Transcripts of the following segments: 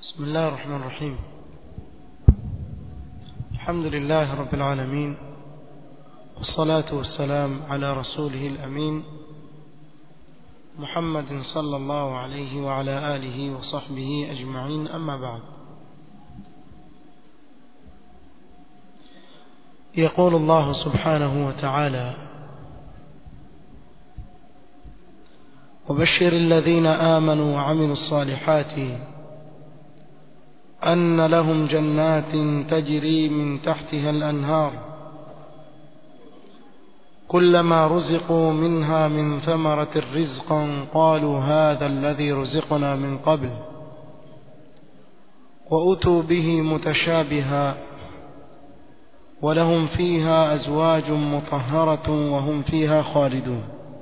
بسم الله الرحمن الرحيم الحمد لله رب العالمين والصلاة والسلام على رسوله الأمين محمد صلى الله عليه وعلى آله وصحبه أجمعين أما بعد يقول الله سبحانه وتعالى وبشر الذين آمنوا وعملوا الصالحات أن لهم جنات تجري من تحتها الأنهار كلما رزقوا منها من ثمرة رزقا قالوا هذا الذي رزقنا من قبل وأتوا به متشابها ولهم فيها أزواج مطهرة وهم فيها خالدون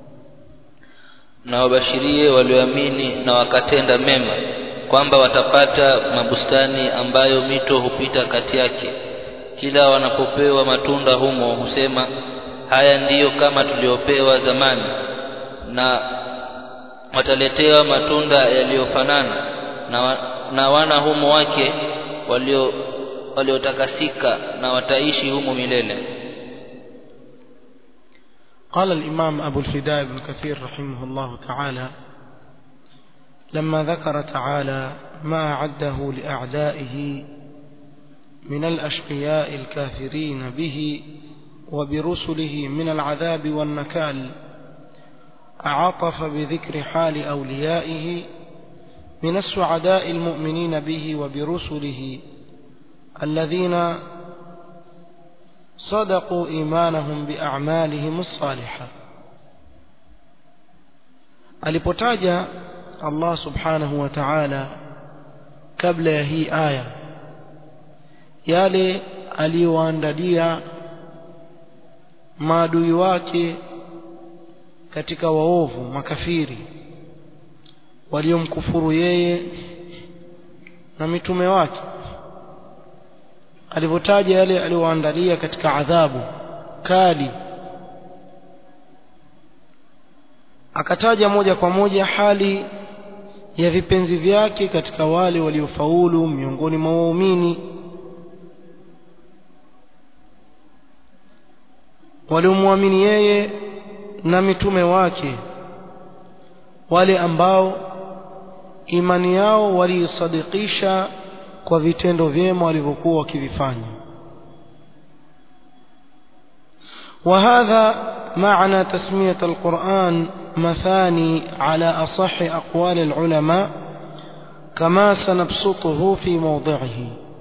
na wabashirie walioamini na wakatenda mema kwamba watapata mabustani ambayo mito hupita kati yake kila wanapopewa matunda humo husema haya ndiyo kama tuliopewa zamani na wataletewa matunda yaliyofanana na, wa, na wana humo wake walio waliotakasika na wataishi humo milele قال الإمام أبو الفداء بن كثير رحمه الله تعالى لما ذكر تعالى ما أعده لأعدائه من الأشقياء الكافرين به وبرسله من العذاب والنكال أعطف بذكر حال أوليائه من السعداء المؤمنين به وبرسله الذين صدقوا إيمانهم بأعمالهم الصالحة alipotaja Allah subhanahu wa ta'ala kabla ya hii aya yale aliyoandalia maadui wake katika waovu makafiri waliomkufuru yeye na mitume wake alivyotaja yale aliyoandalia katika adhabu kali akataja moja kwa moja hali ya vipenzi vyake katika wale waliofaulu miongoni mwa waumini waliomwamini yeye na mitume wake wale ambao imani yao waliisadikisha kwa vitendo vyema walivyokuwa wakivifanya وهذا معنى تسمية القرآن مثاني على أصح أقوال العلماء كما سنبسطه في موضعه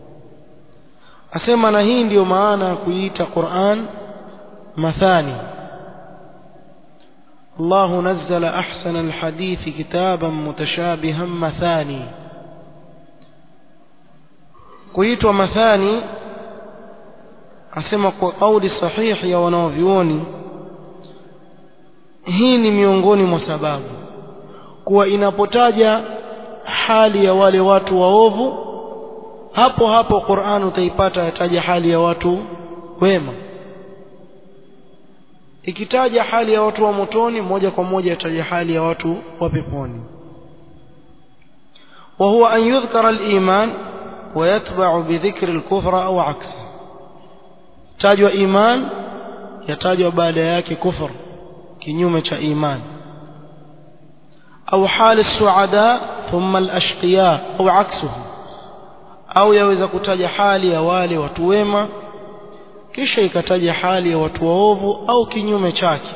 أسمى نهين ديو معانا كويت قرآن مثاني الله نزل أحسن الحديث كتابا متشابها مثاني kuitwa mathani asema kwa kauli sahihi ya wanaovyuoni hii ni miongoni mwa sababu kuwa inapotaja hali ya wale watu waovu hapo hapo Qur'an utaipata yataja hali ya watu wema ikitaja hali ya watu wa motoni moja kwa moja yataja hali ya watu wa peponi وهو أن يذكر الإيمان ويتبع بذكر الكفر أو عكسه تاجوا إيمان يتاجوا بعد ياك كفر كنيومة إيمان أو حال السعداء ثم الأشقياء أو عكسه أو يوزا كتاج حالي يا والي وتويما kisha ikataja hali ya watu waovu au kinyume chake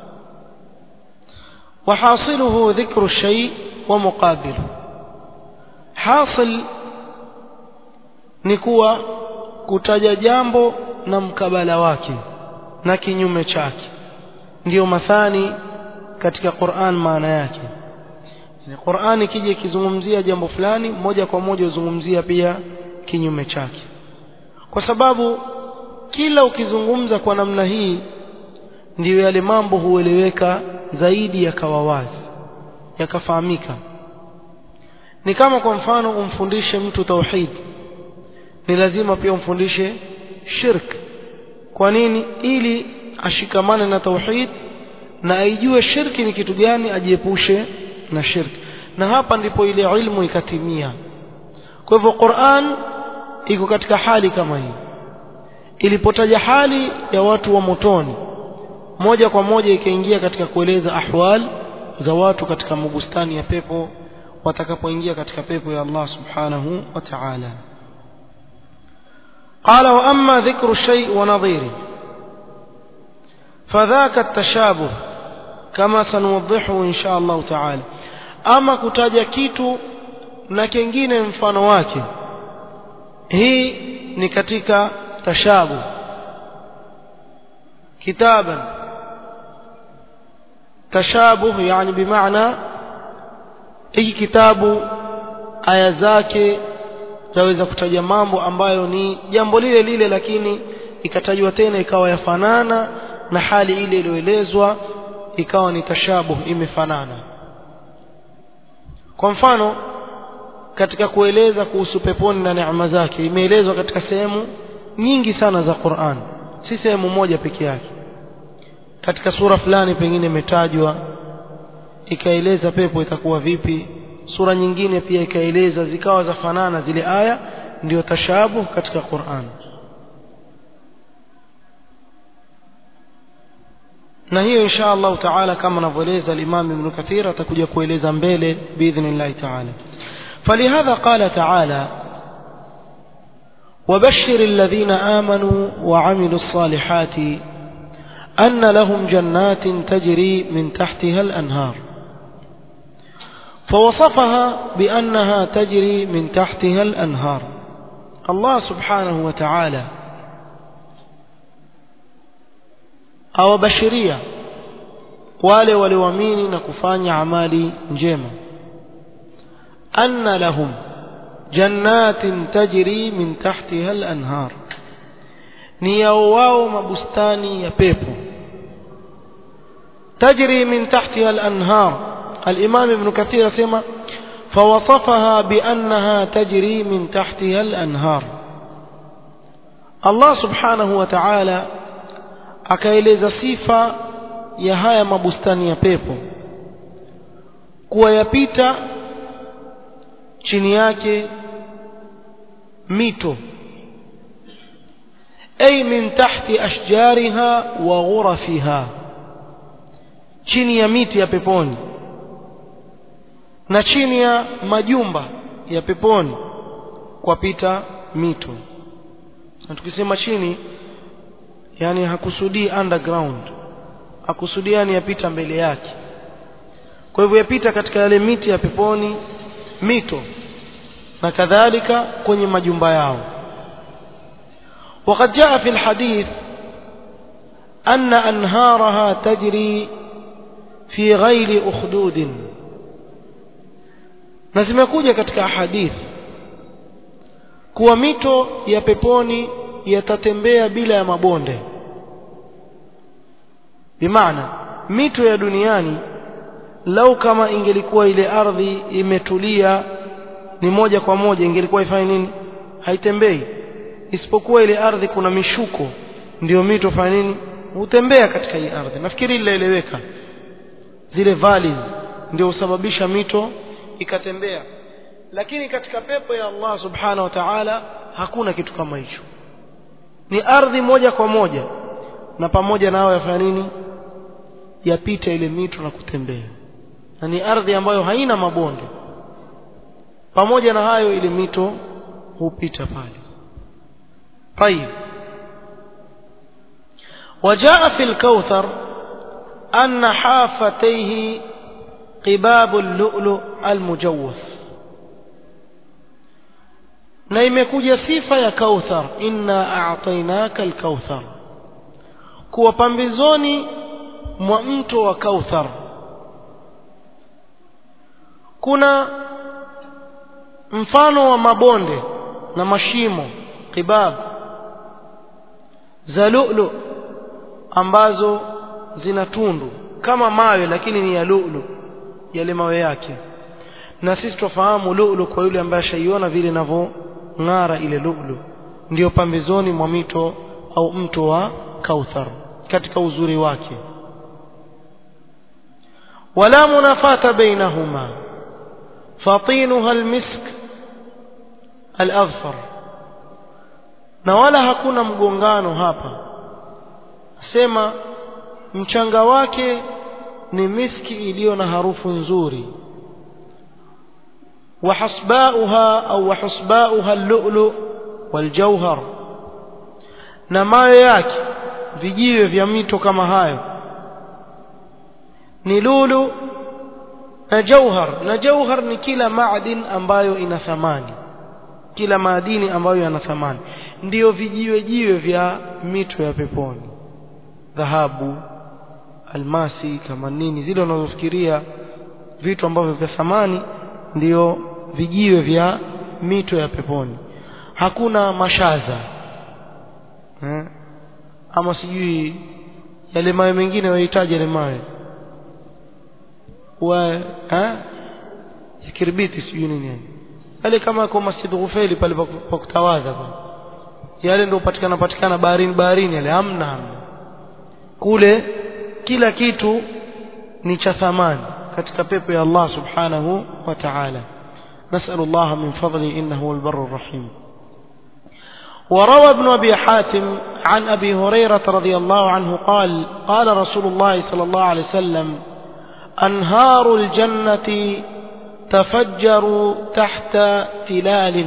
wahasiluhu dhikru shay wa muqabilu hasil ni kuwa kutaja jambo na mkabala wake na kinyume chake ndiyo mathani katika Qur'an maana yake ni Qur'an ikija ikizungumzia jambo fulani moja kwa moja uzungumzia pia kinyume chake kwa sababu kila ukizungumza kwa namna hii ndiyo yale mambo hueleweka zaidi yakawa wazi yakafahamika ni kama kwa mfano umfundishe mtu tauhid ni lazima pia umfundishe shirk kwa nini ili ashikamane na tauhid na aijue shirki ni kitu gani ajiepushe na shirki na hapa ndipo ile ilmu ikatimia kwa hivyo Qur'an iko katika hali kama hii ilipotaja hali ya watu wa motoni moja kwa moja ikaingia katika kueleza ahwal za watu katika mabustani ya pepo watakapoingia katika pepo ya Allah subhanahu wa ta'ala قال وأما ذكر الشيء ونظيره فذاك التشابه كما سنوضحه إن شاء الله تعالى أما كتاجا كيتو na kingine mfano wake hii ni katika tashabu kitaban tashabuh yani bimaana hiki kitabu aya zake zaweza kutaja mambo ambayo ni jambo lile lile lakini ikatajwa tena ikawa yafanana na hali ile iliyoelezwa ikawa ni tashabuh imefanana kwa mfano katika kueleza kuhusu peponi na neema zake imeelezwa katika sehemu nyingi sana za Qur'an si sehemu moja peke yake katika sura fulani pengine imetajwa ikaeleza pepo itakuwa vipi sura nyingine pia ikaeleza zikawa za fanana zile aya ndio tashabuh katika Qur'an na hiyo insha Allah taala kama anavyoeleza al-Imam Ibn Kathir atakuja kueleza mbele biidhnillah taala فلهذا قال تعالى وبشر الذين آمنوا وعملوا الصالحات أن لهم جنات تجري من تحتها الأنهار فوصفها بأنها تجري من تحتها الأنهار الله سبحانه وتعالى أو بشرية wale walioamini na kufanya amali njema anna lahum jannatin tajri min tahtiha al-anhar ni yao wao mabustani ya pepo tajri min tahtiha al-anhar al-imam ibn kathir asema فوصفها بأنها تجري من تحتها الأنهار الله سبحانه وتعالى akaeleza sifa ya haya mabustani ya pepo kuwa yapita chini yake mito ay min tahti ashjariha wa ghurafiha chini ya miti ya peponi na chini ya majumba ya peponi kwapita mito na tukisema chini yani hakusudii underground hakusudii yani yapita mbele yake kwa hivyo yapita katika yale miti ya peponi mito na kadhalika kwenye majumba yao وقد جاء في الحديث أن أنهارها تجري في غير أخدود na zimekuja katika hadith kuwa mito ya peponi yatatembea bila ya mabonde bimaana mito ya duniani lau kama ingelikuwa ile ardhi imetulia ni moja kwa moja ingelikuwa ifanye nini haitembei isipokuwa ile ardhi kuna mishuko ndio mito fanya nini hutembea katika hii ardhi nafikiri linaeleweka zile valleys ndio husababisha mito ikatembea lakini katika pepo ya Allah subhanahu wa ta'ala hakuna kitu kama hicho ni ardhi moja kwa moja na pamoja nao yafanya nini yapita ile mito na kutembea na ni ardhi ambayo haina mabonde pamoja na hayo ile mito hupita pale طيب وجاء في الكوثر أن حافتيه قباب اللؤلؤ المجوف na imekuja sifa ya kauthar inna a'tainaka al-kauthar kuwa pambizoni mwa mto wa kauthar kuna mfano wa mabonde na mashimo qibab za lu'lu ambazo zina tundu kama mawe lakini ni ya lu'lu yale mawe yake na sisi tufahamu lu'lu kwa yule ambaye ashaiona vile inavyong'ara ile lu'lu ndiyo pambezoni mwa mito au mto wa kauthar katika uzuri wake wala munafata bainahuma fatinuha almisk al-adhfar na wala hakuna mgongano hapa sema mchanga wake ni miski iliyo na harufu nzuri وحصباؤها أو وحصباؤها اللؤلؤ والجوهر na mawe yake vijiwe vya mito kama hayo ni lulu na jauhar na jauhar ni kila maadin ambayo ina thamani kila maadini ambayo yana thamani ndiyo vijiwe jiwe vya mito ya peponi dhahabu almasi kama nini zile unazofikiria vitu ambavyo vya thamani ndiyo vijiwe vya mito ya peponi hakuna mashaza eh? ama sijui yale mawe mengine wahitaji yale mawe wa eh? kirbiti sijui nini yani yale kama kwa Masjid Ghufaili pale pa kutawadha pale yale ndio patikana patikana baharini baharini yale hamna hamna kule kila kitu ni cha thamani katika pepo ya Allah subhanahu wa ta'ala نسأل الله من فضله إنه هو البر الرحيم وروى ابن أبي حاتم عن أبي هريرة رضي الله عنه قال قال رسول الله صلى الله عليه وسلم أنهار الجنة تفجر تحت تلال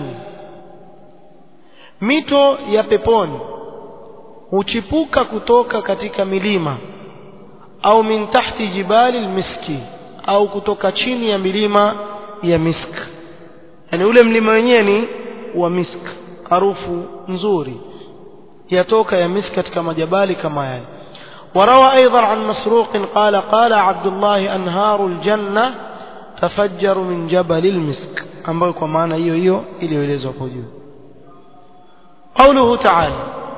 mito ya peponi huchipuka kutoka katika milima au min tahti jibali almiski au kutoka chini ya milima ya misk yani ule mlima wenyewe ni wa misk harufu nzuri yatoka ya misk katika majabali kama yale وروى أيضا عن مسروق قال قال عبد الله أنهار الجنة تفجر من جبل المسك ambayo kwa maana hiyo hiyo iliyoelezwa hapo juu قوله تعالى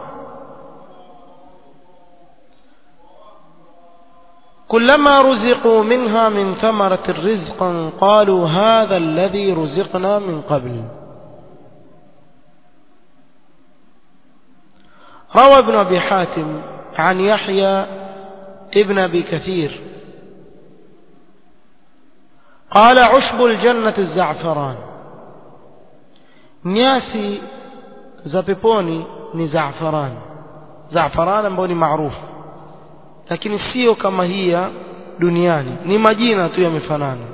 كلما رزقوا منها من ثمرة رزقا قالوا هذا الذي رزقنا من قبل روى ابن أبي حاتم عن يحيى ابن أبي كثير قال عشب الجنة الزعفران نياسي زبيبوني ni زعفران زعفران ambao ni maarufu lakini sio kama hii ya duniani ni majina tu yamefanana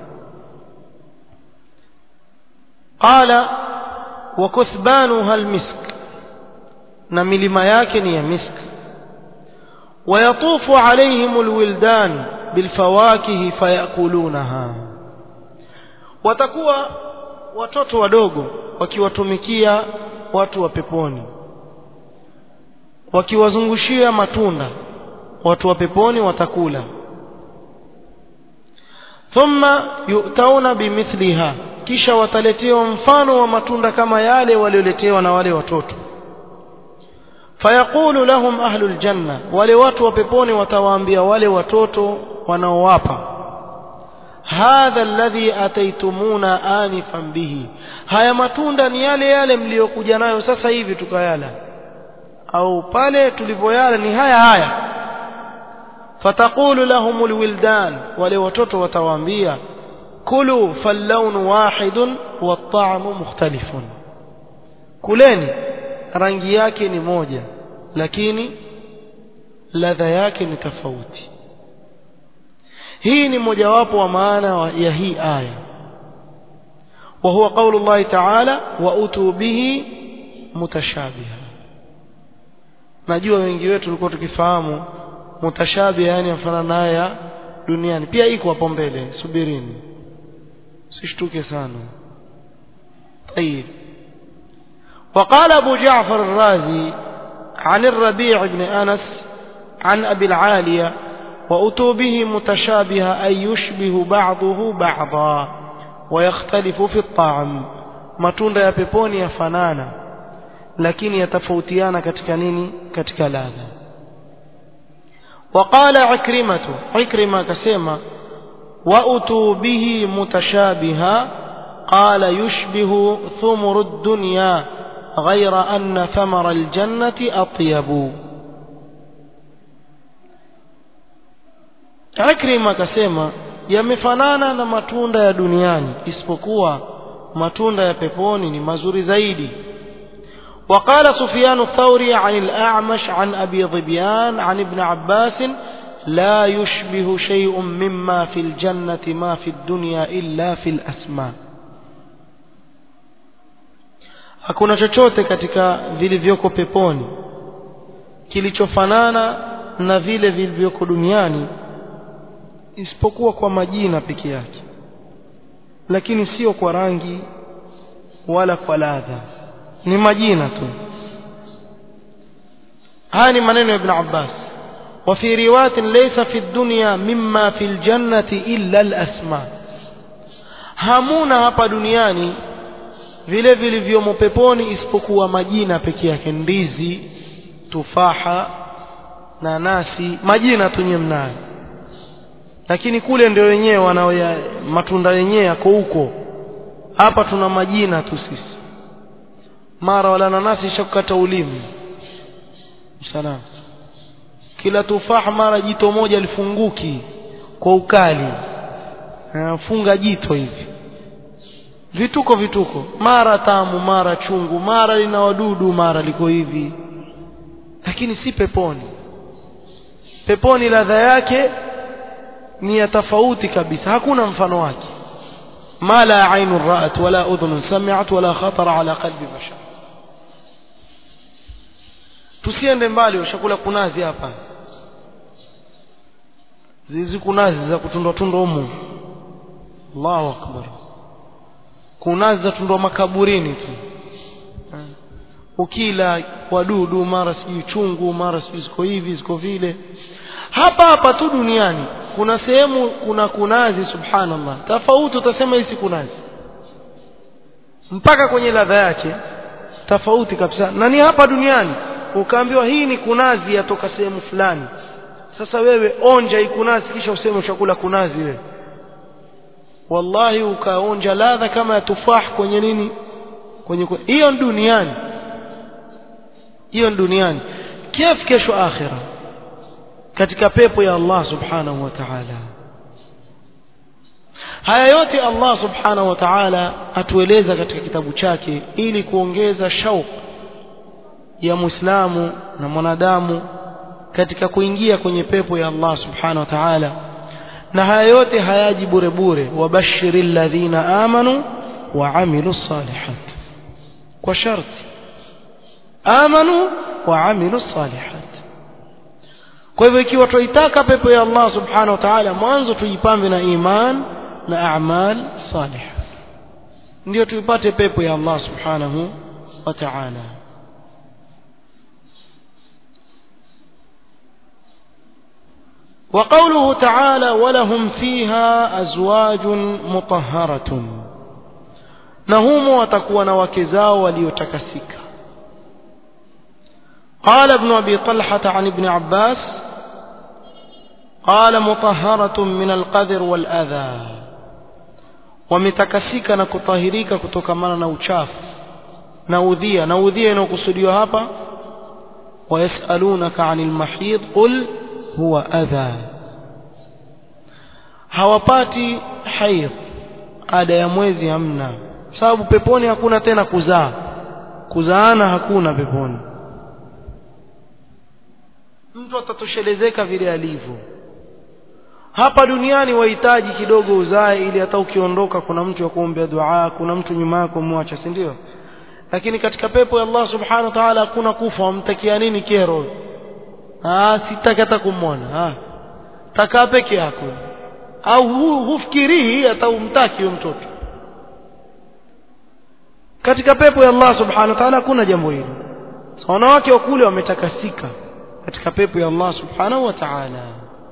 qala wa kuthbanuha almisk na milima yake ni ya misk ويطوف عليهم الولدان بالفواكه فيأكلونها watakuwa watoto wadogo wakiwatumikia watu wa peponi wakiwazungushia matunda watu wa peponi watakula thumma yu'tauna bimithliha kisha wataletewa mfano wa matunda kama yale walioletewa na wale watoto fayaqulu lahum ahlul janna wale watu wa peponi watawaambia wale watoto wanaowapa hadha alladhi ataitumuna anifan bihi haya matunda ni yale yale mliokuja nayo sasa hivi tukayala au pale tulivyoyala ni haya haya fataqulu lahum alwildan wale watoto watawaambia kulu fallawn wahidun wat-ta'mu mukhtalifun kuleni rangi yake ni moja lakini ladha yake ni tofauti hii ni mojawapo wa maana ya hii aya وهو قول الله تعالى وأتوا به متشابها najua wengi wetu tulikuwa tukifahamu mutashabi yani mfano naya duniani pia iko hapo mbele subirini sishtuke sana طيب وقال أبو جعفر الرازي عن الربيع بن أنس عن أبي العالية وأتوا به متشابها أي يشبه بعضه بعضا ويختلف في الطعم matunda ya peponi yafanana lakini yatafautiana katika nini katika ladha وقال عكرمة عكرمة كسيما وأتوا به متشابها قال يشبه ثمر الدنيا غير أن ثمر الجنة أطيب عكرمة كسيما yamefanana na matunda ya duniani isipokuwa matunda ya peponi ni mazuri zaidi وقال سفيان الثوري عن الأعمش عن أبي ظبيان عن ابن عباس لا يشبه شيء مما في الجنة ما في الدنيا إلا في الأسماء hakuna chochote katika vilivyoko peponi kilichofanana na vile vilivyoko duniani isipokuwa kwa majina peke yake lakini sio kwa rangi wala kwa ladha ni majina tu haya ni maneno ya ibn Abbas وفي رواية ليس في الدنيا مما في الجنة إلا الأسماء hamuna hapa duniani vile vilivyomo peponi isipokuwa majina peke yake ndizi tufaha nanasi majina tu nyewe mnayo lakini kule ndio wenyewe wanao matunda yenyewe yako huko hapa tuna majina tu sisi mara wala nanasi ishakukata ulimi salam kila tufaha mara jito moja lifunguki kwa ukali funga jito hivi vituko vituko mara tamu mara chungu mara lina wadudu mara liko hivi lakini si peponi peponi ladha yake ni ya tofauti kabisa hakuna mfano wake ma la ainu ra'at wala udhun sami'at wala khatara ala qalbi bashar tusiende mbali ushakula kunazi hapa zizi kunazi za kutundwa tundwa humu Allahu akbar kunazi za tundwa makaburini tu ukila wadudu mara sijui chungu mara sijui ziko hivi ziko vile hapa hapa tu duniani kuna sehemu kuna kunazi subhanallah tofauti utasema hii si kunazi mpaka kwenye ladha yake tofauti kabisa na ni hapa duniani ukaambiwa hii ni kunazi yatoka sehemu fulani sasa wewe onja hii kunazi kisha useme ushakula kunazi wewe wallahi ukaonja ladha kama ya tufah kwenye nini kwenye hiyo duniani hiyo duniani kif kesho akhira katika pepo ya Allah subhanahu wa ta'ala haya yote Allah subhanahu wa ta'ala atueleza katika kitabu chake ili kuongeza shauq ya muislamu na mwanadamu katika kuingia kwenye pepo ya Allah subhanahu wa ta'ala na haya yote hayaji bure bure wabashiril ladhina amanu wa amilu salihat kwa sharti amanu wa amilu salihat kwa hivyo ikiwa tuitaka pepo ya Allah subhanahu wa ta'ala mwanzo tujipambe na iman na a'mal salih ndio tuipate pepo ya Allah subhanahu wa ta'ala وقوله تعالى ولهم فيها أزواج مطهرة نهم وتكون وكزاو وليتكسك قال ابن أبي طلحة عن ابن عباس قال مطهرة من القذر والأذى ومتكسك نكطهريك كتكمنا نوشاف نوذية نوذية نوكسديو هابا ويسألونك عن المحيض قل huwa adha hawapati haidh ada ya mwezi hamna sababu peponi hakuna tena kuzaa kuzaana hakuna peponi mtu atatoshelezeka vile alivyo hapa duniani wahitaji kidogo uzae ili hata ukiondoka kuna mtu wa kuombea dua kuna mtu nyuma yako mwacha si ndio lakini katika pepo ya Allah subhanahu wa ta'ala hakuna kufa wamtakia nini kero ah sitaki hata kumwona ah takaa peke yako au hu, hufikirii hata umtaki huyo mtoto katika pepo ya Allah subhanahu wa ta'ala hakuna jambo hilo so, wanawake wa kule wametakasika katika pepo ya Allah subhanahu wa ta'ala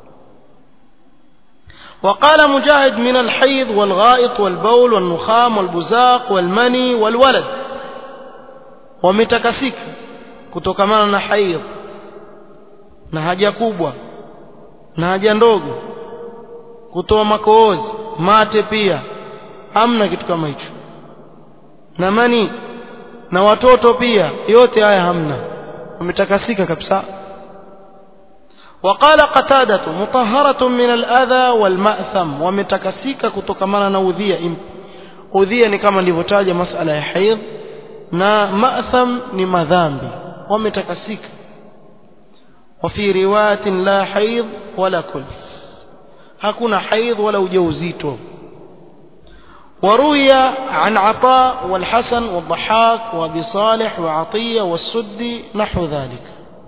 وقال مجاهد من الحيض والغائط والبول والنخام والبزاق والمني والولد wametakasika kutokamana na haidh na haja kubwa na haja ndogo kutoa makoozi mate pia hamna kitu kama hicho na mani na watoto pia yote haya hamna wametakasika kabisa وقال قتادة مطهرة من الأذى والمأثم ومتكسيك كتكمانا نوذية udhia ni kama nilivyotaja masala ya haidh na ma'tham ni madhambi wametakasika وفي روايه لا حيض ولا كل hakuna haidh wala ujauzito وروي عن عطاء والحسن والضحاك وابي صالح وعطيه والسدي نحو ذلك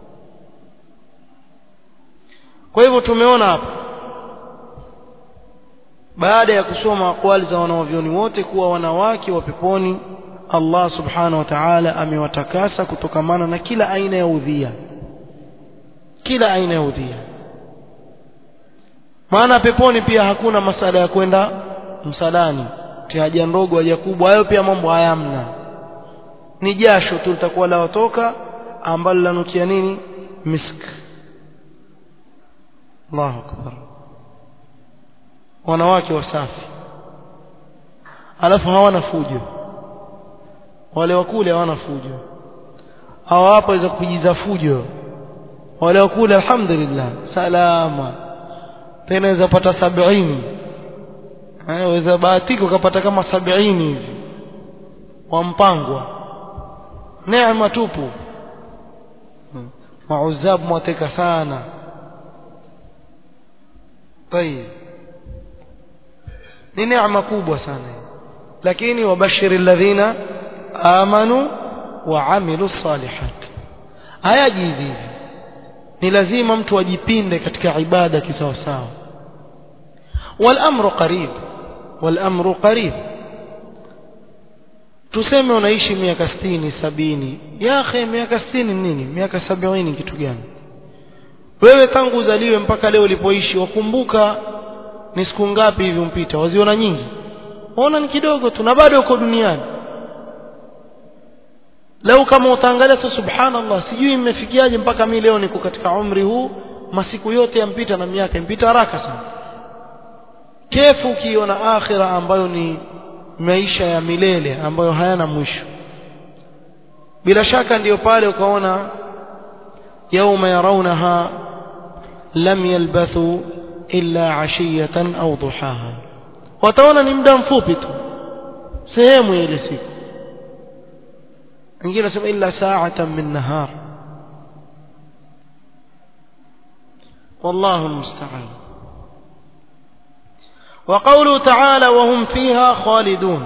kwa hivyo tumeona hapa baada ya kusoma akwali za wanawavyoni wote kuwa wanawake wa peponi Allah subhanahu wa ta'ala amewatakasa kutokamana na kila aina ya udhia kila aina ya udhia maana peponi pia hakuna masala ya kwenda msalani haja ndogo haja kubwa hayo pia mambo hayamna ni jasho tu litakuwa laotoka ambalo lanukia nini misk Allahu akbar wanawake wasafi alafu hawana fujo wale wakule hawana fujo hawa hapa waweza kujiza fujo wale wakule alhamdulillah salama tena waweza pata sabini waweza bahatika ukapata kama sabini hivi wampangwa neema tupu mauzabu mwateka sana طيب ni neema kubwa sana lakini wabashiri alladhina amanu wa amilu salihat hayaji hivi ni lazima mtu ajipinde katika ibada kisawasawa والامر قريب والامر قريب tuseme unaishi miaka 60 sabini ya akhi miaka 60 nini miaka 70 kitu gani wewe tangu uzaliwe mpaka leo ulipoishi wakumbuka ni siku ngapi hivi umpita waziona nyingi waona ni kidogo tu na bado uko duniani leo kama utaangalia tu subhanallah sijui imefikiaje mpaka mimi leo niko katika umri huu masiku yote yampita na miaka impita haraka sana kefu ukiona akhira ambayo ni maisha ya milele ambayo hayana mwisho bila shaka ndiyo pale ukaona yauma yarawnaha lam yalbathu illa ashiyatan au duhaha wataona ni muda mfupi tu sehemu ya ile siku wengine nasema illa sa'atan min nahar والله المستعان وقوله تعالى وهم فيها خالدون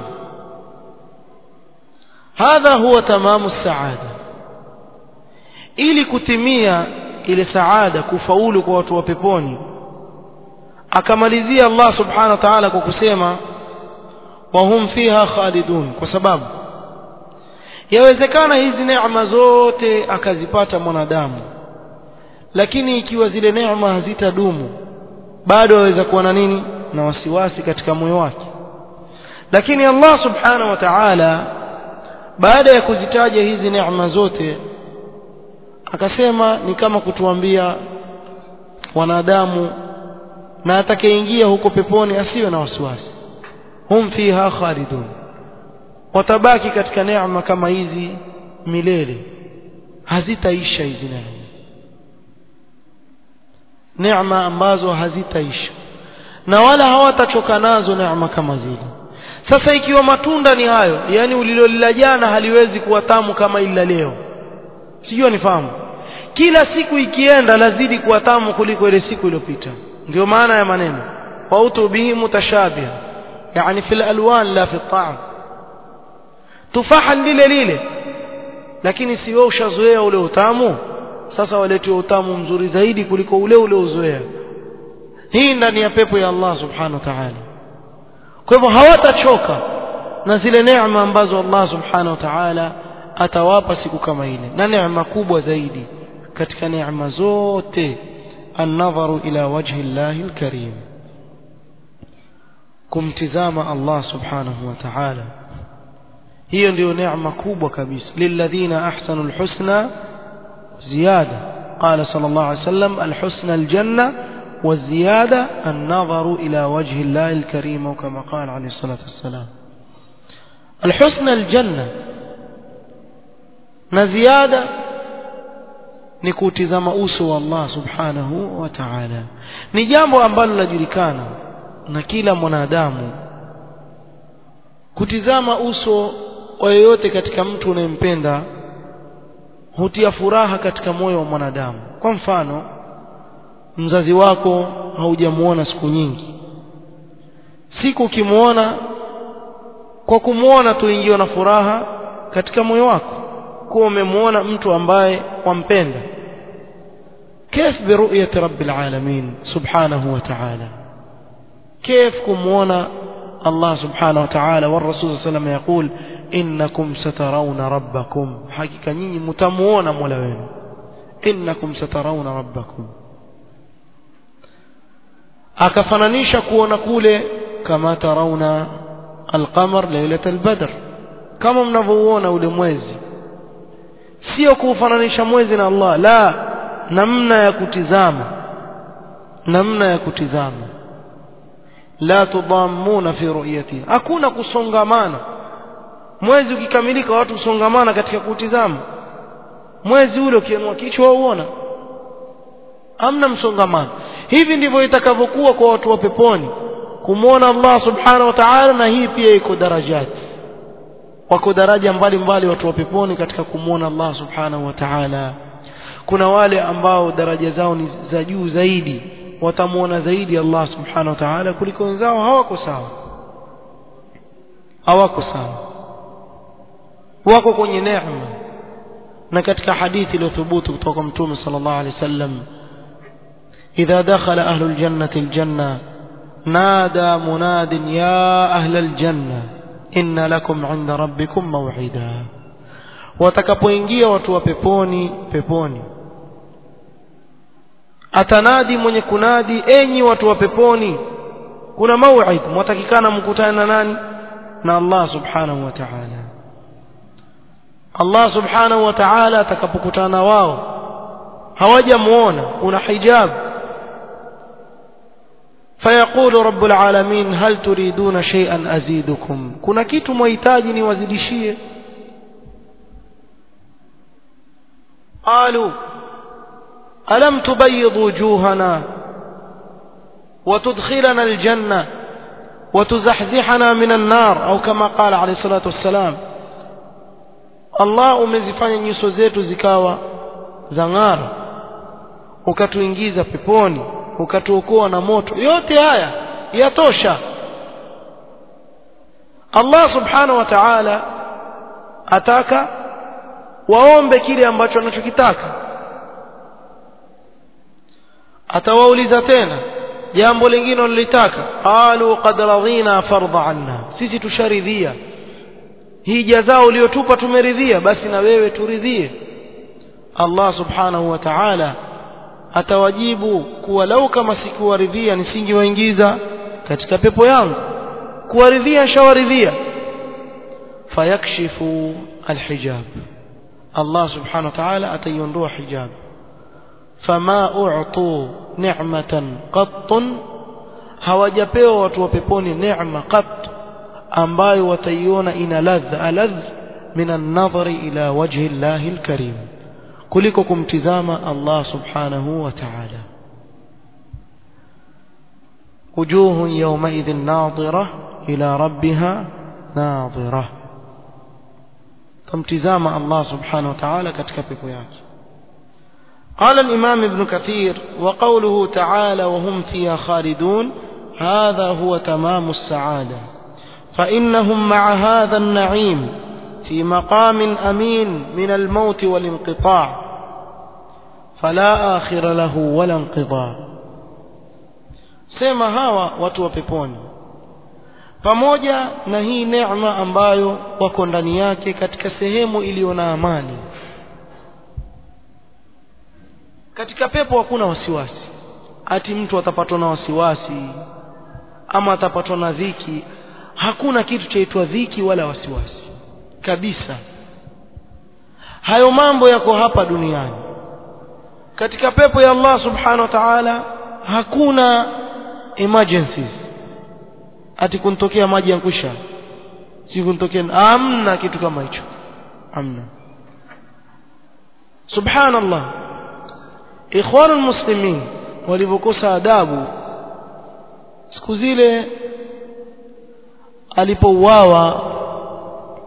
هذا هو تمام السعادة ili kutimia ile saada kufaulu kwa watu wa peponi akamalizia Allah subhanahu wa ta'ala kwa kusema wahum fiha khalidun kwa sababu yawezekana hizi neema zote akazipata mwanadamu lakini ikiwa zile neema hazitadumu bado aweza kuwa na nini na wasiwasi katika moyo wake lakini Allah subhanahu wa ta'ala baada ya kuzitaja hizi neema zote akasema ni kama kutuambia wanadamu na atakayeingia huko peponi asiwe na wasiwasi hum fiha khalidun watabaki katika neema kama hizi milele hazitaisha hizi neema neema ambazo hazitaisha na wala hawatachoka nazo neema kama zile sasa ikiwa matunda ni hayo yani ulilolila jana haliwezi kuwa tamu kama ila leo sijui nifahamu kila siku ikienda lazidi kuwa tamu kuliko ile siku iliyopita ndio maana ya maneno wautu bihi mutashabiha yani fil alwan la fi ta'am tufaha lile lile lakini si wewe ushazoea ule utamu sasa waletiwa utamu mzuri zaidi kuliko ule ule uzoea hii ndani ya pepo ya Allah subhanahu wa ta'ala kwa hivyo hawatachoka na zile neema ambazo Allah subhanahu wa ta'ala atawapa siku kama ile na neema kubwa zaidi katika neema zote النظر إلى وجه الله الكريم kumtizama Allah subhanahu wa ta'ala hiyo ndio neema kubwa kabisa lilladhina ahsanu alhusna ziyada qala sallallahu alayhi wasallam alhusna aljanna والزيادة النظر إلى وجه الله الكريم وكما قال عليه الصلاة والسلام الحسن الجنة نزيادة نكوتزم أوسو الله سبحانه وتعالى نجامو أنبال لجركانا نكيل منادام kutizama uso wa yoyote katika mtu unayempenda hutia furaha katika moyo wa mwanadamu kwa mfano mzazi wako haujamuona siku nyingi siku ukimwona kwa kumwona tu ingiwa na furaha katika moyo wako kuwa umemwona mtu ambaye wampenda كيف برؤية رب العالمين سبحانه وتعالى كيف كمونا الله سبحانه وتعالى والرسول صلى الله عليه وسلم يقول إنكم سترون ربكم حقيقة نيني متمونا مولوين إنكم سترون ربكم akafananisha kuona kule kama tarauna alqamar lailat albadr kama mnavyouona ule mwezi sio kuufananisha mwezi na Allah la namna ya kutizama namna ya kutizama la tudammuna fi ru'yati hakuna kusongamana mwezi ukikamilika watu kusongamana katika kutizama mwezi ule ukienua kichwa uona hamna msongamano hivi ndivyo itakavyokuwa kwa watu wa peponi kumwona Allah subhanahu wa ta'ala na hii pia iko darajati wako daraja mbalimbali watu wa peponi katika kumwona Allah subhanahu wa ta'ala kuna wale ambao daraja zao ni za juu zaidi watamwona zaidi Allah subhanahu wa ta'ala kuliko wenzao hawako sawa hawako sawa wako kwenye neema na katika hadithi iliyothubutu kutoka mtume sallallahu alaihi wasallam idha dakhala ahlul jannati aljanna nada munadin ya ahlal janna inna lakum 'inda rabbikum maw'ida watakapoingia watu wa peponi peponi atanadi mwenye kunadi enyi watu wa peponi kuna mau'id mwatakikana mkutane na nani na Allah subhanahu wa ta'ala Allah subhanahu wa ta'ala atakapokutana wao hawajamuona kuna hijab فيقول رب العالمين هل تريدون شيئا أزيدكم كنا كيتم ويتاجي نوازدشيه قالوا ألم تبيض وجوهنا وتدخلنا الجنة وتزحزحنا من النار أو كما قال عليه الصلاة والسلام Allah umezifanya nyuso zetu zikawa za ng'ara ukatuingiza peponi ukatuokoa na moto yote haya yatosha Allah subhanahu wa ta'ala ataka waombe kile ambacho anachokitaka atawauliza tena jambo lingine walilitaka qalu qad radhina fardha anna sisi tusharidhia hii jazaa uliyotupa tumeridhia basi na wewe turidhie Allah subhanahu wa ta'ala atawajibu kuwa lau kama sikuwaridhia nisingewaingiza katika pepo yangu kuwaridhia shawaridhia fayakshifu alhijab Allah subhanahu wa ta'ala ataiondoa hijab fama u'tu ni'matan qattun hawajapewa watu wa peponi neema qat ambayo wataiona ina ladha aladh min an-nadhari ila wajhi Allah al-karim kuliko kumtizama Allah subhanahu wa ta'ala wujuhun yawmaidhin nadhira ila rabbiha nadhira kumtizama Allah subhanahu wa ta'ala katika pepo yake قال الإمام ابن كثير وقوله تعالى وهم فيها خالدون هذا هو تمام السعادة فإنهم مع هذا النعيم في مقام أمين من الموت والانقطاع فلا آخر له ولا انقضاء sema hawa watu wa peponi pamoja na hii neema ambayo wako ndani yake katika sehemu iliyo na amani katika pepo hakuna wasiwasi ati mtu atapatwa na wasiwasi ama atapatwa na dhiki hakuna kitu chaitwa dhiki wala wasiwasi kabisa hayo mambo yako hapa duniani katika pepo ya Allah subhanahu wa ta'ala hakuna emergencies ati kuntokea maji ya kusha si kuntokea amna kitu kama hicho amna subhanallah ikhwanul muslimin walivyokosa adabu siku zile alipouawa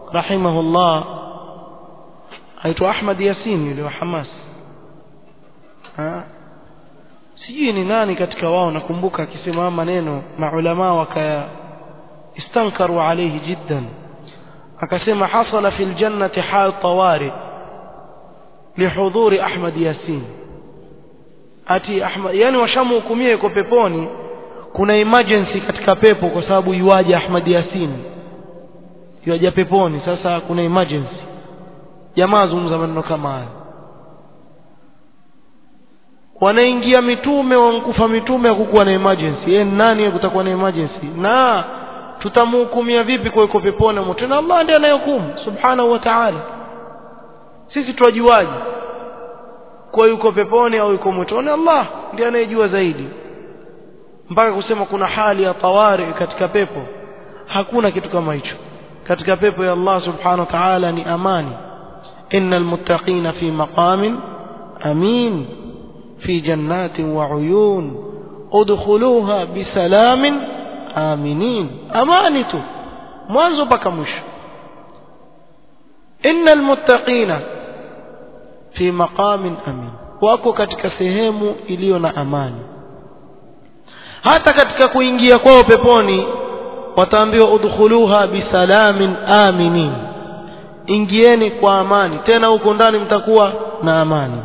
rahimahullah aitwa Ahmad Yasin yule wa Hamas ha? sijui ni nani katika wao nakumbuka akisema maneno maulama wakaya istankaru alayhi jiddan akasema hasala fil jannati hal tawari lihudhuri Ahmad Yasin ati Ahmad yani washamhukumia yuko peponi kuna emergency katika pepo kwa sababu yuaje Ahmad Yasin yuaje peponi sasa kuna emergency jamaa zungumza maneno kama haya wanaingia mitume wankufa mitume hakukuwa na emergency yeye nani kutakuwa na emergency na tutamhukumia vipi kwa yuko peponi moto na Allah ndiye anayehukumu subhanahu wa ta'ala sisi tuwajuaje kwa yuko peponi au yuko motoni Allah ndiye anayejua zaidi mpaka kusema kuna hali ya tawari katika pepo hakuna kitu kama hicho katika pepo ya Allah subhanahu wa ta'ala ni amani innal muttaqina fi maqamin amin fi jannatin wa uyun udkhuluha bisalamin aminin amani tu mwanzo mpaka mwisho innal muttaqina fi maqamin amin wako katika sehemu iliyo na amani hata katika kuingia kwao peponi wataambiwa udkhuluha bisalamin aminin ingieni kwa amani tena huko ndani mtakuwa na amani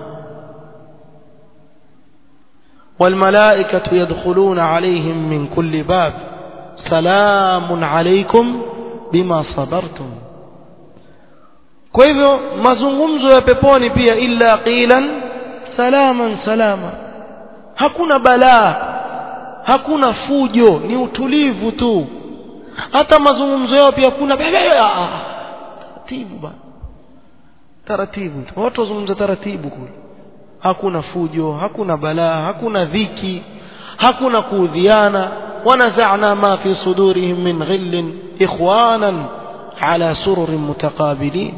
والملائكة يدخلون عليهم من كل باب سلام عليكم بما صبرتم kwa hivyo mazungumzo ya peponi pia illa qilan salaman salama hakuna balaa hakuna fujo ni utulivu tu hata mazungumzo yao pia kuna taratibu bana taratibu tu watu wazungumza taratibu kule hakuna fujo hakuna balaa hakuna dhiki hakuna kuudhiana wanazana ma fi sudurihim min ghillin ikhwanan ala sururin mutaqabilin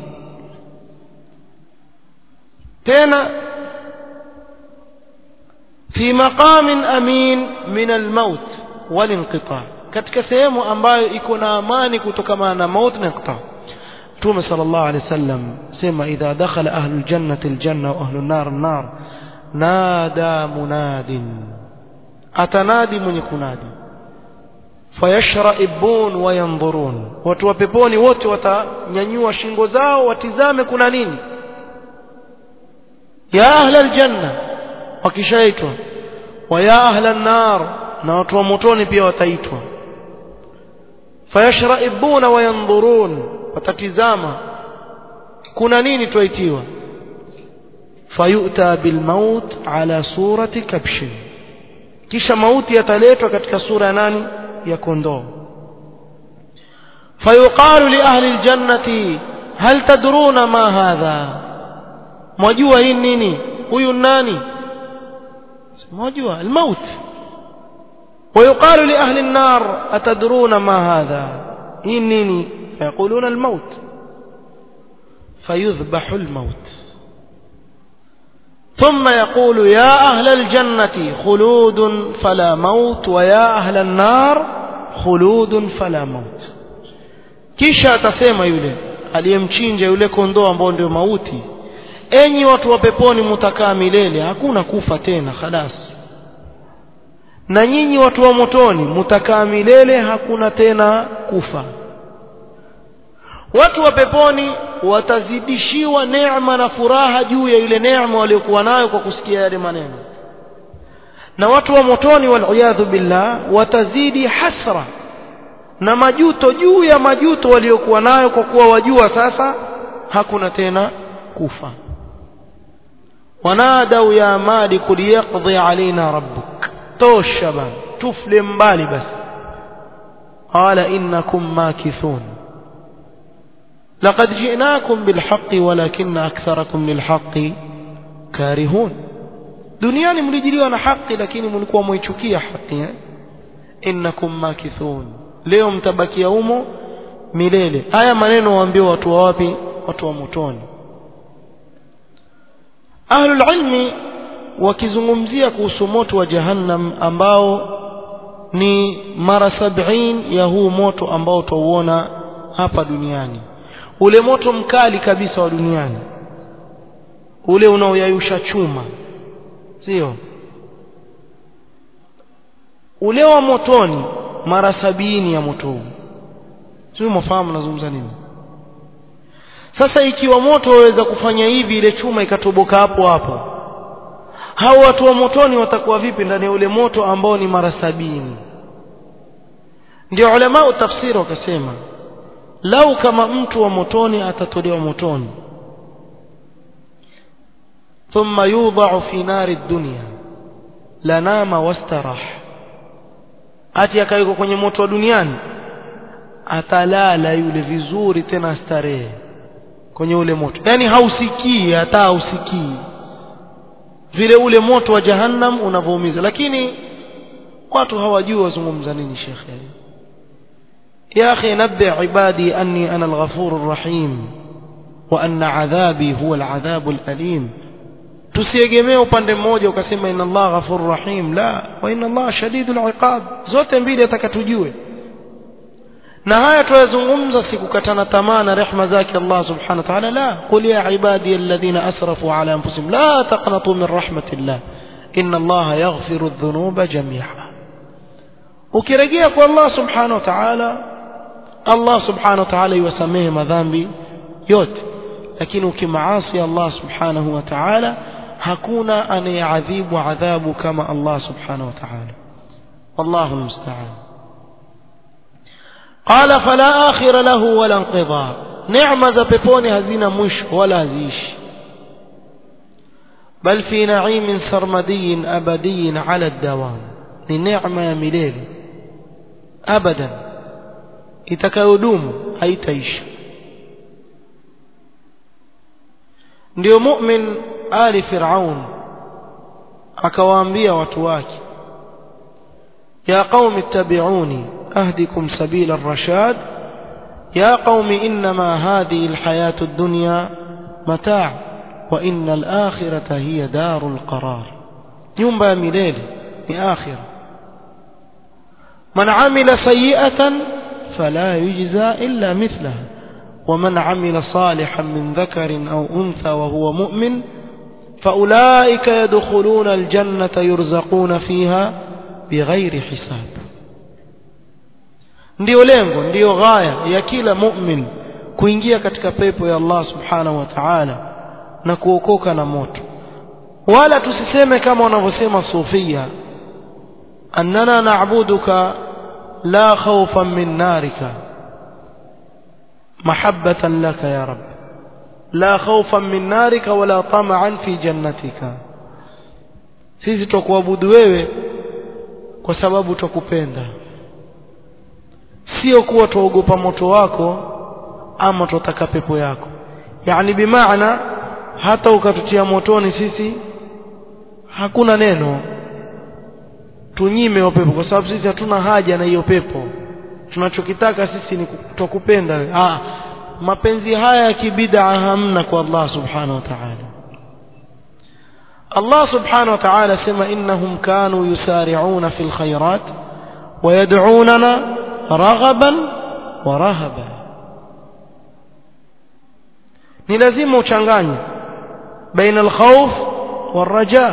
tena fi maqamin amin min almaut walinqita katika sehemu ambayo iko na amani kutokana na maut na inqita Mtume sallallahu alaihi wasallam sema idha dakhala ahlul jannati aljanna wa ahlun nar an-nar nada munadin atanadi mwenye kunadi fayashraibun wa yanzurun watu wa peponi wote watanyanyua shingo zao watizame kuna nini ya ahla aljanna wakishaitwa wa ya ahla an-nar na watu wa motoni pia wataitwa fayashraibuna wa yanzurun watatizama kuna nini twaitiwa fayuta bilmaut ala surati kabshin kisha mauti yataletwa katika sura ya nani ya kondoo fayuqalu li ahli aljannati hal tadruna ma hadha mwajua hii nini huyu nani mwajua almaut ويقال لأهل النار أتدرون ما هذا إنني فيقولون الموت فيذبح الموت ثم يقول يا أهل الجنة خلود فلا موت ويا أهل النار خلود فلا موت kisha atasema yule aliyemchinja yule kondoo ambao ndio mauti enyi watu wa peponi mutakaa milele hakuna kufa tena khalas na nyinyi watu wa motoni mutakaa milele hakuna tena kufa watu wa peponi watazidishiwa neema na furaha juu ya ile neema waliokuwa nayo kwa kusikia yale maneno na watu wa motoni waliyadhu billah watazidi hasra na majuto juu ya majuto waliokuwa nayo kwa kuwa wajua sasa hakuna tena kufa wanadau ya maliku liyaqdi alaina rabbuk tosha bana tufle mbali basi qala innakum makithun لقد جئناكم بالحق ولكن أكثركم للحق كارهون duniani mlijiliwa na haki lakini mlikuwa mwaichukia haki eh? innakum makithun leo mtabakia humo milele haya maneno waambiwa watu wa wapi watu wa motoni ahlul ilmi wakizungumzia kuhusu moto wa jahannam ambao ni mara sabini ya huu moto ambao twauona hapa duniani ule moto mkali kabisa wa duniani ule unaoyayusha chuma sio ule wa motoni mara sabini ya moto huu sio mfahamu nazungumza nini sasa ikiwa moto waweza kufanya hivi ile chuma ikatoboka hapo hapo hao watu wa motoni watakuwa vipi ndani ya ule moto ambao ni mara sabini ndio ulama tafsiri wakasema lau kama mtu wa motoni atatolewa motoni thumma yudha'u fi nari dunya lanama wastarah ati akawekwa kwenye moto wa duniani atalala yule vizuri tena starehe kwenye ule moto yani hausikii hata hausikii vile ule moto wa jahannam unavoumiza lakini watu hawajui wazungumza nini shekhe يا أخي نبع عبادي أني أنا الغفور الرحيم وأن عذابي هو العذاب الأليم tusiegemee upande mmoja ukasema inna Allah ghafur rahim la wa inna Allah shadidul iqab zote mbili atakatujue na haya tuyazungumza sikukatana tamaa na rehma zake Allah subhanahu wa ta'ala la qul ya ibadi alladhina asrafu ala anfusihim la taqnatu min rahmatillah inna Allah yaghfiru adh-dhunuba jami'a ukirejea kwa Allah subhanahu wa ta'ala Allah subhanahu wa ta'ala yuwasamehe madhambi yote lakini ukimaasi Allah subhanahu wa ta'ala hakuna anayeadhibu adhabu kama Allah subhanahu wa ta'ala wallahu musta'an qala fala akhira lahu wala inqidha neema za peponi hazina mwisho wala haziishi bal fi na'imin sarmadiyin abadiyin ala dawam ni neema ya milele abadan itakayodumu haitaisha ndio mu'min ali fir'aun akawaambia watu wake ya qaumi ittabi'uni ahdikum sabila ar-rashad ya qaumi inma hadhihi al-hayatu ad-dunya mata' wa inna al-akhirata hiya darul qarar nyumba ya milele ni akhirah man amila sayyi'atan fala yujza illa mithlaha ومن عمل صالحا من ذكر أو أنثى وهو مؤمن فأولئك يدخلون الجنة يرزقون فيها بغير حساب ndio lengo ndio ghaya ya kila mu'min kuingia katika pepo ya Allah subhanahu wa ta'ala na kuokoka na moto wala tusiseme kama wanavyosema sufia annana na'buduka la khawfan min narika محبة لك يا رب لا خوفا من نارك ولا طمعا في جنتك sisi twakuabudu wewe kwa sababu twakupenda sio kuwa twaogopa moto wako ama twataka pepo yako yani bimaana hata ukatutia motoni sisi hakuna neno tunyime hiyo pepo kwa sababu sisi hatuna haja na hiyo pepo tunachokitaka sisi ni twakupenda wewe ah mapenzi haya ya kibid'a hamna kwa Allah subhanahu wa ta'ala Allah subhanahu wa ta'ala sema innahum kanu yusari'una fil khairat wa yad'unana raghaban wa rahaba ni lazima uchanganye baina al-khawf wal-raja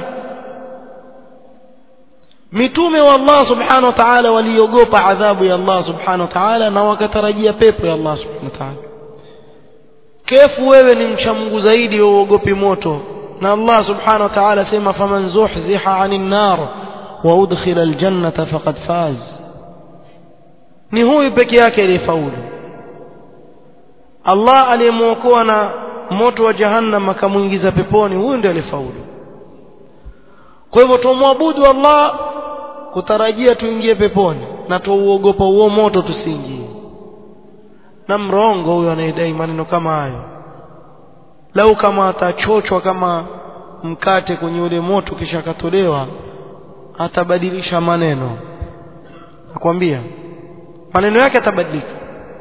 mitume wa Allah subhanahu wa ta'ala waliogopa adhabu ya Allah subhanahu wa ta'ala na wakatarajia pepo ya Allah subhanahu wa ta'ala kefu wewe ni mcha Mungu zaidi uogopi moto na Allah subhanahu wa ta'ala sema faman zuhziha 'anil nar wa udkhila aljannata faqad faz ni huyu peke yake aliyefaulu Allah aliyemuokoa na moto wa jahannam akamuingiza peponi huyu ndiye aliyefaulu kwa hivyo tumwabudu Allah kutarajia tuingie peponi na tuuogopa huo moto tusiingie na mrongo huyo anayedai maneno kama hayo lau kama atachochwa kama mkate kwenye ule moto kisha akatolewa atabadilisha maneno nakwambia maneno yake atabadilika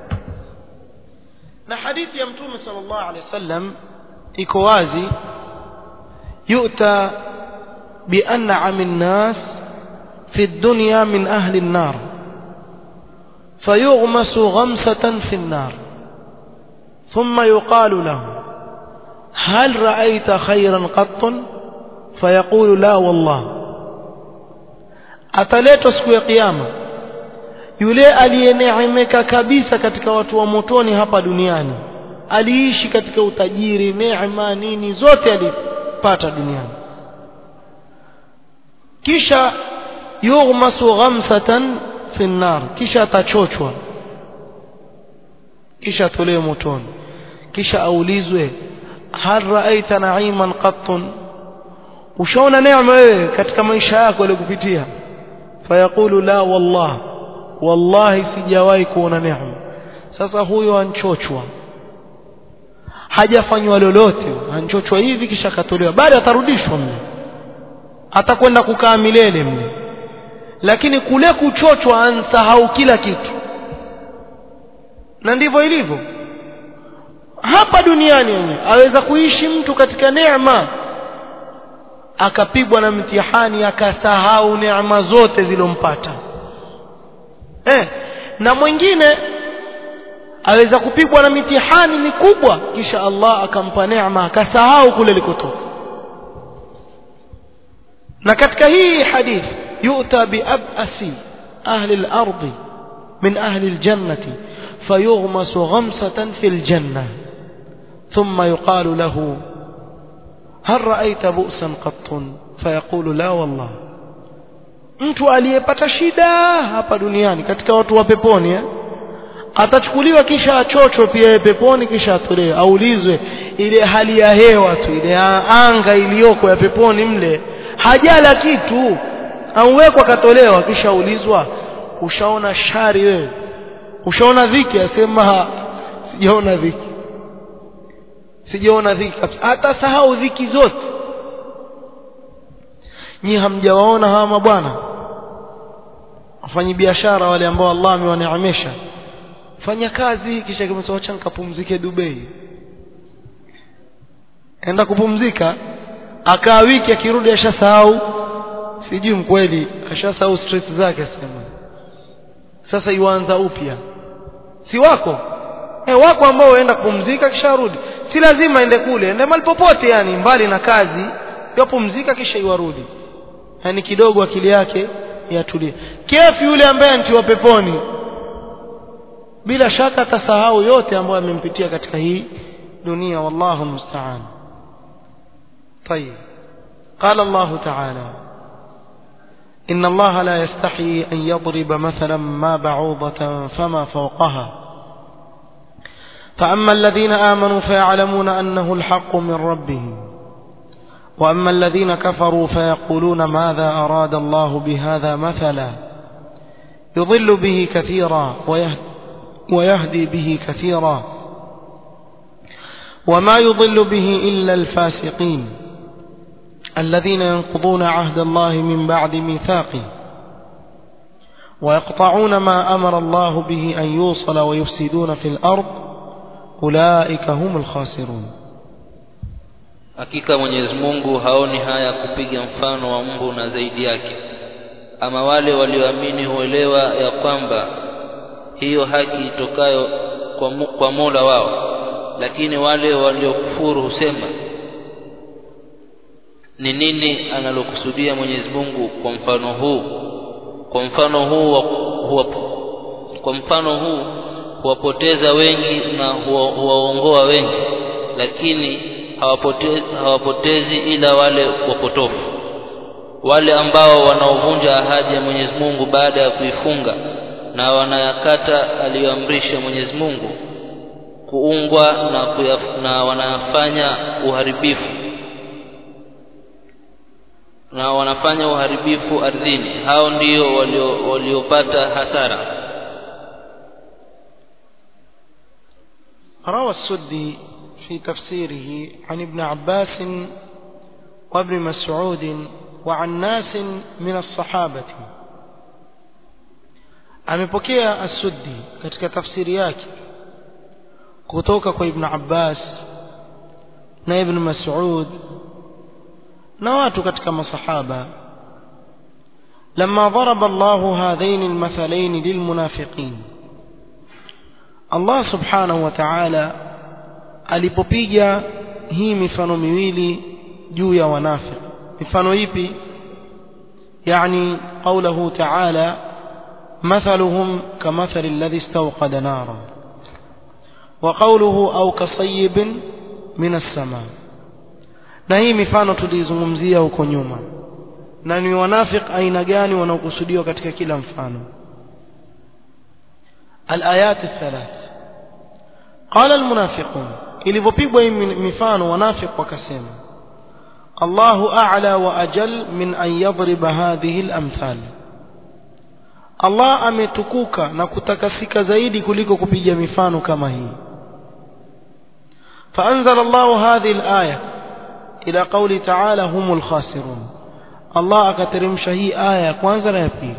na hadithi ya mtume sallallahu alaihi wasallam iko wazi yu'ta بأنعم الناس في الدنيا من أهل النار فيغمس غمسة في النار ثم يقال له هل رأيت خيرا قط فيقول لا والله ataletwa siku ya kiyama yule aliyeneemeka kabisa katika watu wa motoni hapa duniani aliishi katika utajiri neema nini zote alipata duniani kisha yughmasu ghamsatan fi nnar kisha atachochwa kisha atolewe motoni kisha aulizwe hal raaita naiman qattun ushaona neema wewe katika maisha yako yaliyokupitia fayaqulu la wallah wallahi sijawahi kuona neema sasa huyo anchochwa hajafanywa lolote anchochwa hivi kisha akatolewa baada atarudishwa mle atakwenda kukaa milele mle lakini kule kuchochwa ansahau kila kitu na ndivyo ilivyo hapa duniani yenyewe aweza kuishi mtu katika neema akapigwa na mtihani akasahau neema zote zilompata eh, na mwingine aweza kupigwa na mitihani mikubwa kisha Allah akampa neema akasahau kule likotoka na katika hii hadith yu'ta biabasi ahli al-ardi min ahli al-jannati fayughmasu ghamsatan fi al-janna thumma yuqalu lahu هل رأيت بؤسا قط فيقول لا والله mtu aliyepata shida hapa duniani katika watu wa peponi eh? atachukuliwa kisha achochwe pia peponi kisha atolewe aulizwe ile hali ya hewa tu ile anga iliyoko ya peponi mle hajala kitu auwekwa akatolewa kisha aulizwa ushaona shari wewe ushaona dhiki asema sijaona dhiki sijaona dhiki kabisa hata sahau dhiki zote nyi hamjawaona hawa mabwana wafanyi biashara wale ambao Allah amewaneemesha fanya kazi kisha kimesema acha nikapumzike Dubai enda kupumzika akaa wiki akirudi ashasahau sijui mkweli ashasahau stress zake sema sasa iwaanza upya si wako eh wako ambao waenda kupumzika kisha rudi si lazima ende kule ende mahali popote yani mbali na kazi yapumzika kisha iwarudi yani kidogo akili yake yatulie kefu yule ambaye antiwa peponi bila shaka atasahau yote ambayo amempitia katika hii dunia wallahu musta'an طيب قال الله تعالى إن الله لا يستحي أن يضرب مثلا ما بعوضة فما فوقها فأما الذين آمنوا فيعلمون أنه الحق من ربهم وأما الذين كفروا فيقولون ماذا أراد الله بهذا مثلا يضل به كثيرا ويهدي به كثيرا وما يضل به إلا الفاسقين الذين ينقضون عهد الله من بعد ميثاقه ويقطعون ما أمر الله به أن يوصل ويفسدون في الأرض أولئك هم الخاسرون hakika Mwenyezi Mungu haoni haya kupiga mfano wa mbu na zaidi yake ama wale walioamini huelewa ya kwamba hiyo haki itokayo kwa, mu, kwa Mola wao lakini wale waliokufuru husema ni nini analokusudia Mwenyezi Mungu kwa mfano huu kwa mfano huu huwa, kwa mfano huu huwapoteza wengi na huwaongoa wengi lakini hawapotezi, hawapotezi ila wale wapotofu wale ambao wanaovunja ahadi ya Mwenyezi Mungu baada ya kuifunga na wanayakata aliyoamrisha Mwenyezi Mungu kuungwa na, kuyaf, na wanafanya uharibifu na wanafanya uharibifu ardhini hao ndio waliopata walio hasara روى السدي في تفسيره عن ابن عباس وابن مسعود وعن ناس من الصحابة amepokea as-Suddi katika tafsiri yake kutoka kwa Ibn Abbas na Ibn Mas'ud na watu katika masahaba لما ضرب الله هذين المثلين للمنافقين الله سبحانه وتعالى alipopiga hii mifano miwili juu ya wanafiki mifano ipi يعني قوله تعالى مثلهم كمثل الذي استوقد نارا وقوله أو كصيب من السماء na hii mifano tulizungumzia huko nyuma na ni wanafik aina gani wanaokusudiwa katika kila mfano alayat thalath qala almunafiqun ilivyopigwa hii mifano wanafik wakasema Allahu a'la wa ajal min an yadriba hadhihi al-amthal Allah ametukuka na kutakasika zaidi kuliko kupiga mifano kama hii فأنزل الله هذه الآية إلى قول تعالى هم الخاسرون الله akateremsha hii aya ya kwanza na ya pili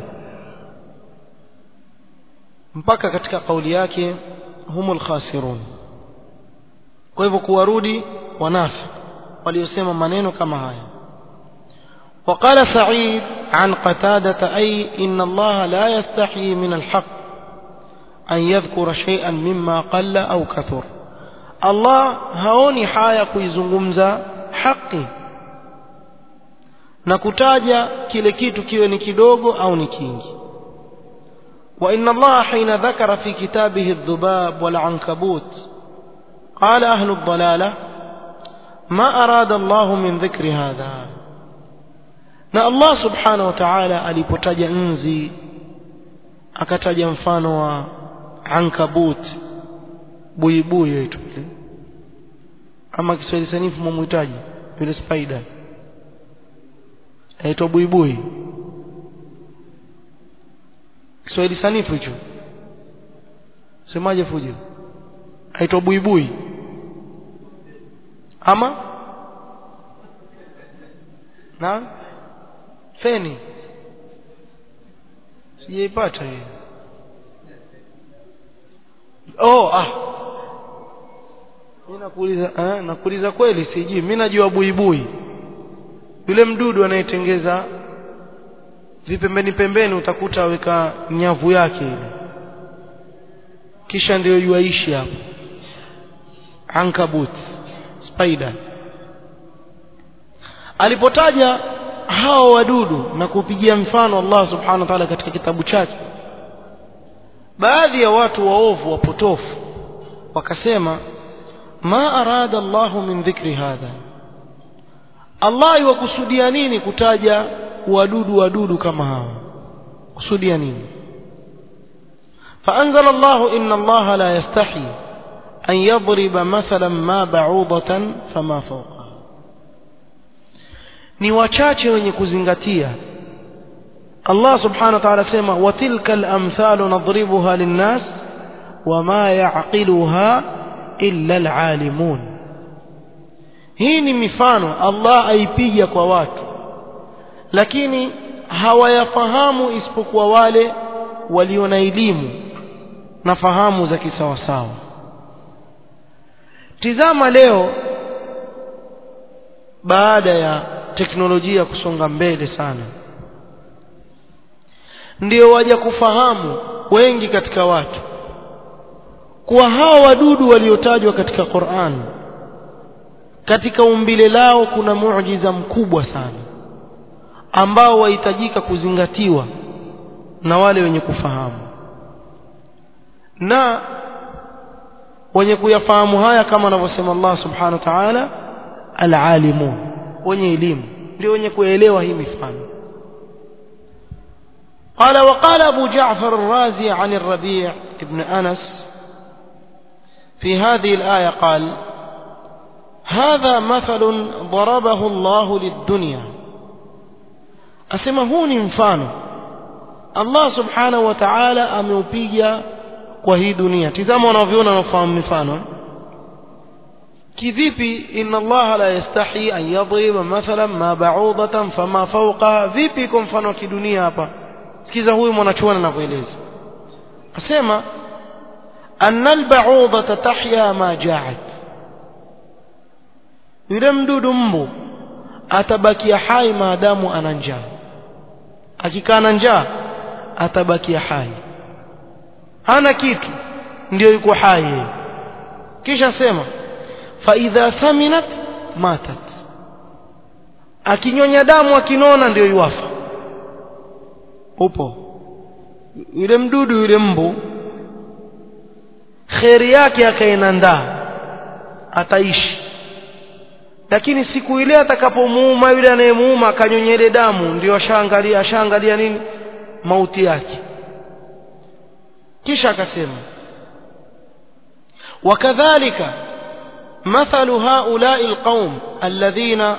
mpaka katika kauli yake humul khasirun kwa hivyo kuwarudi wanafi waliosema maneno kama haya وقال سعيد عن قتادة أي إن الله لا يستحي من الحق أن يذكر شيئا مما قل أو كثر الله هوني حايا kuizungumza haki na kutaja kile kitu kiwe ni kidogo au ni kingi وإن الله حين ذكر في كتابه الذباب والعنكبوت قال أهل الضلالة ما أراد الله من ذكر هذا na Allah subhanahu wa ta'ala alipotaja nzi akataja mfano wa ankabut buibui yetu ama Kiswahili sanifu mumuhitaji yule spider aitwa buibui Kiswahili sanifu hicho semaje fujo aitwa buibui ama na feni sijaipata hiyo oh ah mimi nakuuliza eh, nakuuliza kweli sijui mimi najua buibui yule mdudu anayetengeza vipembeni pembeni utakuta aweka nyavu yake ile kisha ndio yuaishi hapo ankabut spider alipotaja hao wadudu na kupigia mfano Allah subhanahu wa ta'ala katika kitabu chake baadhi ya watu waovu wapotofu wakasema ma arada Allahu min dhikri hadha Allah iwakusudia nini kutaja wadudu wadudu kama hawa kusudia nini فأنزل الله إن الله لا يستحي أن يضرب مثلا ما بعوضة فما فوقها ni wachache wenye kuzingatia Allah subhanahu wa ta'ala sema watilka al-amthalu nadribuha lin-nas wama ya'qiluha illa al-alimun hii ni mifano Allah aipiga kwa watu lakini hawayafahamu isipokuwa wale walio na elimu na fahamu za kisawasawa tizama leo baada ya teknolojia kusonga mbele sana ndio waja kufahamu wengi katika watu kuwa hawa wadudu waliotajwa katika Qur'an katika umbile lao kuna muujiza mkubwa sana ambao wahitajika kuzingatiwa na wale wenye kufahamu na wenye kuyafahamu haya kama anavyosema Allah subhanahu wa ta'ala alalimun wenye elimu ndio wenye kuelewa hii mifano قال وقال أبو جعفر الرازي عن الربيع ابن أنس في هذه الآية قال هذا مثل ضربه الله للدنيا أسمهوني مفانو الله سبحانه وتعالى أمeupiga kwa hii dunia tizama wanavyoona nafahamu mifano kivipi inna Allah la yastahi an yadriba mathalan ma ba'udatan fama fawqa vipi kwa mfano wa kidunia hapa sikiza huyu mwanachuoni anavyoeleza asema anna al-ba'udata tahya ma ja'at yule mdudu mbu atabakia hai maadamu ana njaa akikaa na njaa atabakia hai hana kitu ndio yuko hai yeye kisha sema faidha thaminat matat akinyonya damu akinona ndio yuwafa upo yule mdudu yule mbu kheri yake akaenandaa ataishi lakini siku ile atakapomuuma yule anayemuuma akanyonye ile damu ndio ashaangalia ashaangalia nini mauti yake kisha akasema وكذلك مثل هؤلاء القوم الذين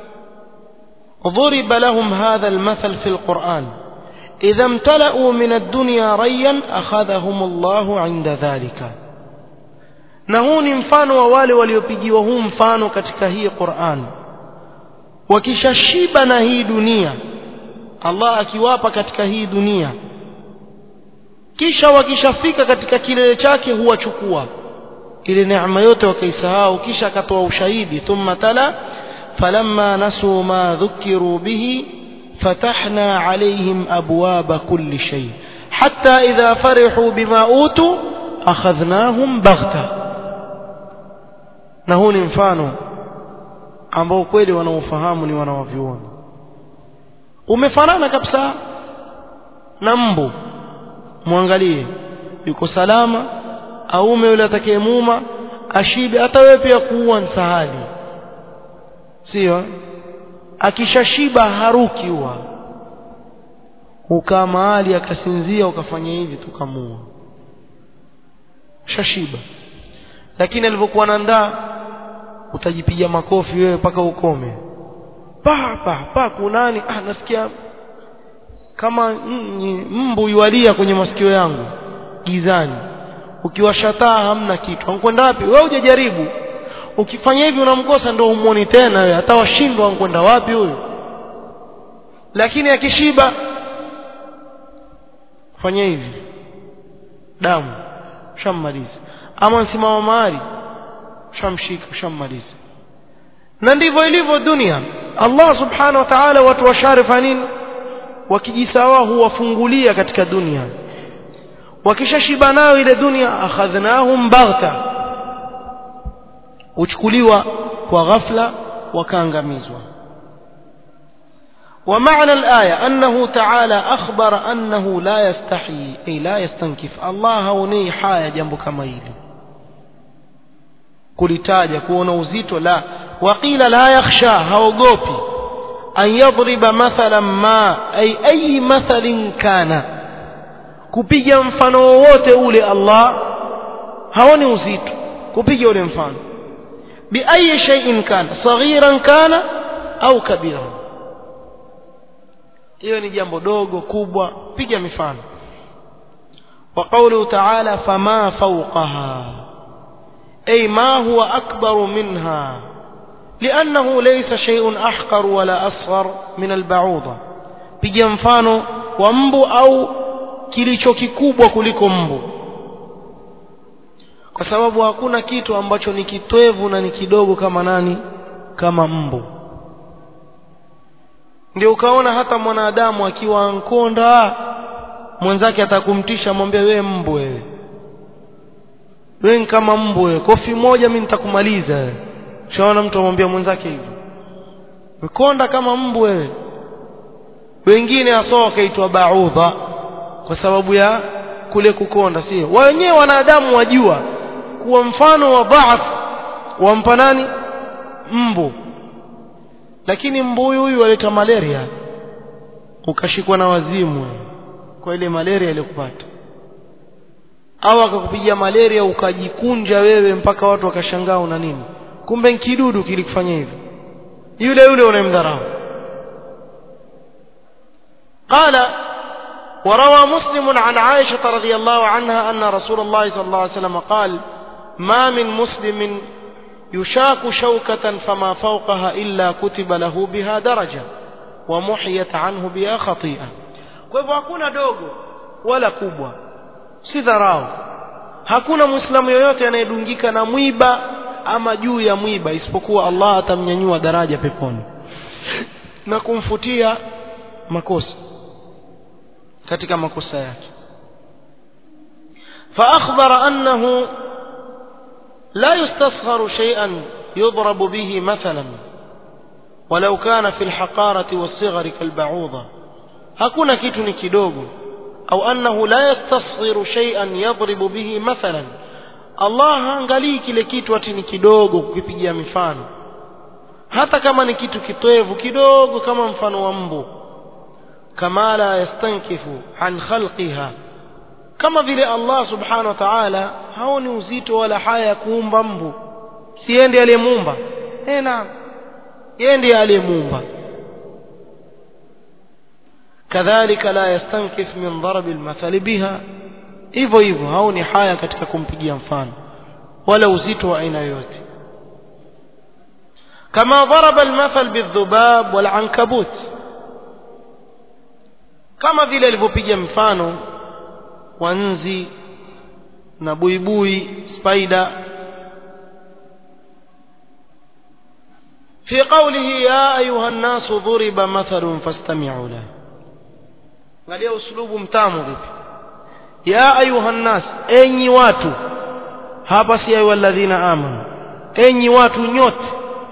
ضرب لهم هذا المثل في القرآن إذا امتلأوا من الدنيا ريا أخذهم الله عند ذلك na huu ni mfano wa wale waliopigiwa huu mfano katika hii Qur'an wakishashiba na hii dunia Allah akiwapa katika hii dunia kisha wakishafika katika kilele chake huwachukua ile neema yote wakaisahau kisha akatoa ushahidi thumma tala falamma nasu ma dhukiru bihi fatahna alaihim abwaba kulli shay hatta idha farihu bima utu akhadhnahum baghta na huu ni mfano ambao kweli wanaofahamu ni wanawavyuoni umefanana kabisa na mbu mwangalie yuko salama aume yule atakayemuuma ashibe hata wewe pia kuua nsahali sio akishashiba haruki huwa ukaa mahali akasinzia ukafanya hivi tukamua shashiba lakini alivyokuwa na ndaa utajipiga makofi wewe mpaka ukome pa pa pa kunani ah nasikia kama mbu yualia kwenye masikio yangu gizani ukiwashataa hamna kitu ankwenda wapi wewe hujajaribu ukifanya hivi unamkosa ndio umuoni tena wewe hata washindwa ankwenda wapi huyo lakini akishiba fanya hivi damu shammaliza ama msimama mahali shamshika shammaliza na ndivyo ilivyo dunia Allah subhanahu wa ta'ala watu washarifa nini wakijisawa huwafungulia katika dunia wakishashiba nayo ile dunia akhadhnahum baghta uchukuliwa kwa ghafla wakaangamizwa ومعنى الآية أنه تعالى أخبر أنه لا يستحي أي لا يستنكف الله هوني حاية جنب كما يلي kulitaja kuona uzito la waqila la yakhsha haogopi an yadriba mathalan ma ay ayi mathalin kana kupiga mfano wowote ule Allah haoni uzito kupiga ule mfano bi ayi shay'in kana saghiran kana au kabiran hiyo ni jambo dogo kubwa piga mifano wa qawluhu ta'ala fama fawqaha أي ما هو أكبر منها لأنه ليس شيء أحقر ولا أصغر من البعوضة piga mfano wa mbu au kilicho kikubwa kuliko mbu kwa sababu hakuna kitu ambacho ni kitwevu na ni kidogo kama nani kama mbu ndio ukaona hata mwanadamu akiwa nkonda mwenzake atakumtisha mwambie wewe mbu wewe wewe kama mbu wewe kofi moja mimi nitakumaliza wewe shaona mtu amwambia mwenzake hivyo ukonda kama mbu wewe wengine asoa wakaitwa baudha kwa sababu ya kule kukonda sio wenyewe wanadamu wajua kuwa mfano wa dhaaf wampa nani mbu lakini mbu huyu huyu aleta malaria ukashikwa na wazimu kwa ile malaria iliyokupata au akakupigia malaria ukajikunja wewe mpaka watu wakashangaa una nini kumbe kidudu kilikufanya hivyo yule yule unayemdharau قال وروى مسلم عن عائشة رضي الله عنها أن رسول الله صلى الله عليه وسلم قال ما من مسلم يشاك شوكة فما فوقها إلا كتب له بها درجة ومحيت عنه بها خطيئة kwa hivyo hakuna dogo wala kubwa si dharau hakuna muislamu yoyote anayedungika na mwiba ama juu ya mwiba isipokuwa Allah atamnyanyua daraja peponi na kumfutia makosa katika makosa yake فأخبر أنه لا يستصغر شيئا يضرب به مثلا ولو كان في الحقارة والصغر كالبعوضة hakuna kitu ni kidogo au annahu la yastasghiru shay'an yadribu bihi mathalan Allah haangalii kile kitu ati ni kidogo kukipigia mifano hata kama ni kitu kitoevu kidogo kama mfano wa mbu kama la yastankifu an khalqiha kama vile Allah subhanahu wa ta'ala haoni uzito wala haya ya kuumba mbu si yeye ndiye aliyemuumba eh naam yeye ndiye aliyemuumba kadhalika la yastankif min darbi almathali biha hivyo hivyo haoni haya katika kumpigia mfano wala uzito wa aina yoyote kama daraba almathal bidhubab walankabut kama vile alivyopiga mfano wa nzi na buibui spider في قوله يا أيها الناس ضرب مثل فاستمعوا له angalia uslubu mtamu vipi ya ayuha nnas enyi watu hapa si ayu alladhina amanu enyi watu nyote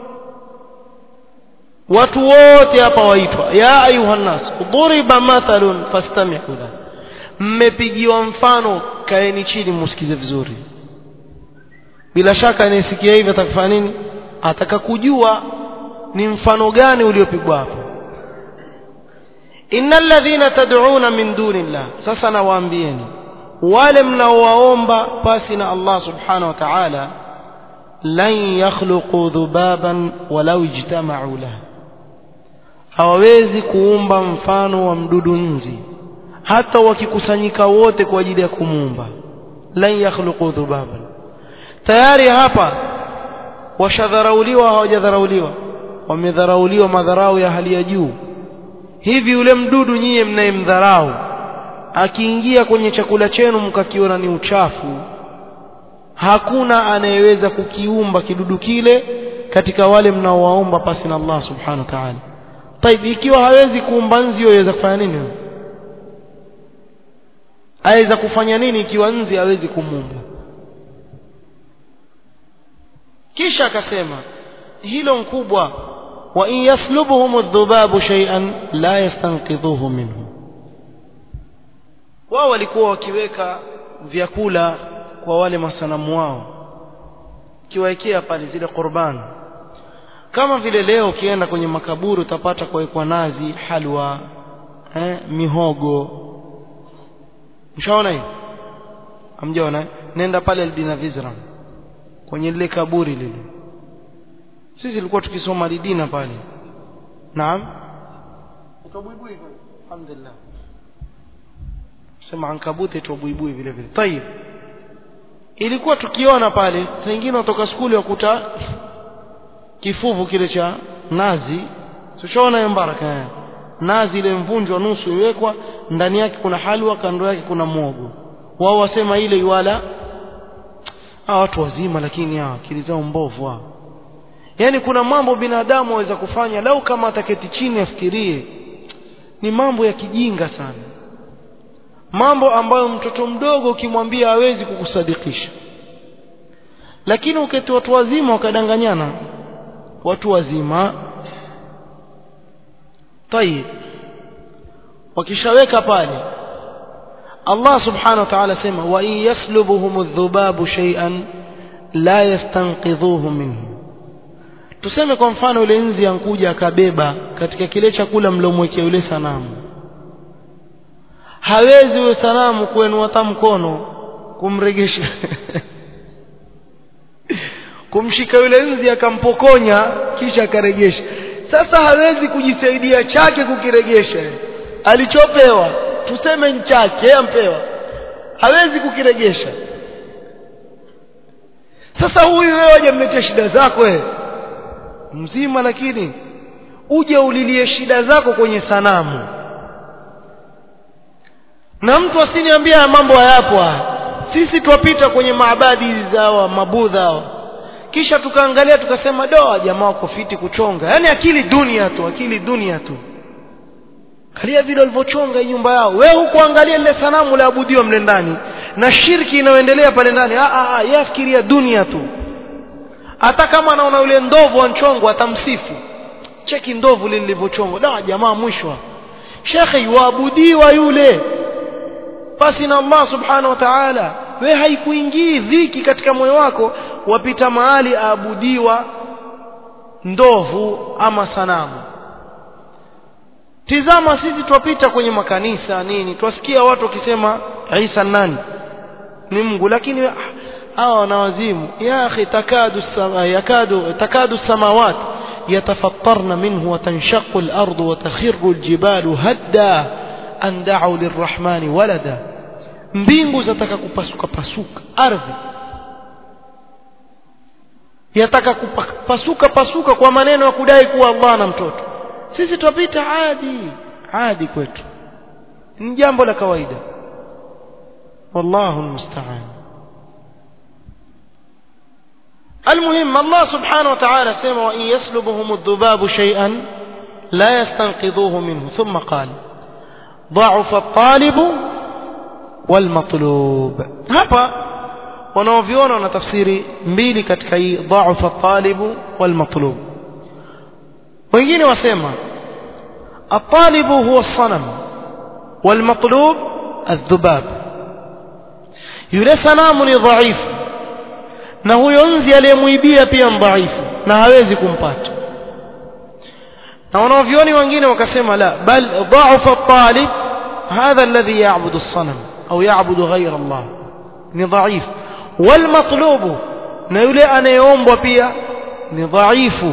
watu wote hapa waitwa ya ayuha nnas duriba mathalun fastami'u la mmepigiwa mfano kaeni chini musikize vizuri bila shaka anayesikia hivi atakufanya nini ataka kujua ni mfano gani uliopigwa hapo innal ladhina tad'una min dunillah sasa nawaambieni wale mnaowaomba pasi na Allah subhanahu wa ta'ala lan yakhluqu dhubaban walau ijtama'u lahu hawawezi kuumba mfano wa mdudu nzi hata wakikusanyika wote kwa ajili ya kumuumba lan yakhluqu dhubaban tayari hapa washadharauliwa hawajadharauliwa wamedharauliwa madharau ya hali ya juu hivi yule mdudu nyie mnayemdharau akiingia kwenye chakula chenu mkakiona ni uchafu hakuna anayeweza kukiumba kidudu kile katika wale mnaowaomba pasi na Allah subhanahu wa ta'ala طيب ikiwa hawezi kuumba nzi yaweza kufanya nini aweza kufanya nini ikiwa nzi hawezi kumuumba kisha akasema hilo mkubwa wa in yaslubuhum adh-dhubabu shay'an la yastanqidhuhu minhu wao walikuwa wakiweka vyakula kwa wale masanamu wao kiwaekea pale zile qurbani kama vile leo ukienda kwenye makaburi utapata kuwekwa nazi halwa eh, mihogo mshaona hiyo hamjaona nenda pale Albina Vizram kwenye lile kaburi lile sisi tulikuwa tukisoma lidina pale naam utabuibui alhamdulillah sema ankabuti itabuibui vile vile tayib ilikuwa tukiona pale saa nyingine watoka skuli wakuta kifuvu kile cha nazi tushaona hiyo baraka nazi ile mvunjwa nusu iwekwa ndani yake kuna halwa kando yake kuna mwogo wao wasema ile iwala hawa watu wazima lakini hawa akili zao mbovu hao yaani kuna mambo binadamu waweza kufanya lau kama ataketi chini afikirie ni mambo ya kijinga sana mambo ambayo mtoto mdogo ukimwambia hawezi kukusadikisha lakini uketi watu wazima wakadanganyana watu wazima tayib wakishaweka pale Allah subhanahu wa ta'ala sema wa in yaslubuhum adh-dhubabu shay'an la yastanqidhuhu minhu tuseme kwa mfano yule nzi ankuja akabeba katika kile chakula mlomwekea yule sanamu hawezi yule sanamu kuenua hata mkono kumregesha kumshika yule nzi akampokonya kisha akaregesha sasa hawezi kujisaidia chake kukiregesha alichopewa tuseme nchake ampewa hawezi kukiregesha sasa huyu wewe hajamletea shida zako wewe mzima lakini uje ulilie shida zako kwenye sanamu na mtu asiniambia mambo hayapo sisi twapita kwenye maabadi zao mabudha kisha tukaangalia tukasema doa jamaa wako fiti kuchonga yaani akili dunia tu akili dunia tu angalia vile walivyochonga nyumba yao wewe hukuangalia lile sanamu laabudiwa mle ndani na shirki inayoendelea pale ndani yeye afikiria dunia tu hata kama anaona yule ndovu anchongwa atamsifu cheki ndovu lile lilivyochongwa da jamaa mwisho shekhe yuabudiwa yule basi na Allah subhanahu wa ta'ala we haikuingii dhiki katika moyo wako wapita mahali aabudiwa ndovu ama sanamu tizama sisi twapita kwenye makanisa nini twasikia watu wakisema Isa nani ni Mungu lakini hawa wanawazimu ya akhi takadu sama yakadu takadu samawat يتفطرن منه وتنشق الأرض وتخر الجبال هدا أن دعوا للرحمن ولدا mbingu zataka kupasuka pasuka ardhi yataka kupasuka pasuka kwa maneno ya kudai kuwa Allah na mtoto sisi tupita adi adi kwetu ni jambo la kawaida wallahu almusta'an المهم الله سبحانه وتعالى سمع وإن يسلبهم الذباب شيئا لا يستنقذوه منه ثم قال ضعف الطالب والمطلوب hapa wanaoviona wana tafsiri mbili katika hii dhaufa talibu walmatlub wengine wasema الطالب هو الصنم والمطلوب الذباب yule sanamu ni dhaifu na huyo nzi aliyemwibia pia dhaifu na hawezi kumpata na wanaovioni wengine wakasema la bal dhaufa talib hadha alladhi ya'budu as-sanam au ya'budu ghayra Allah ni dhaif والمطلوب na yule anayeombwa pia ni dhaifu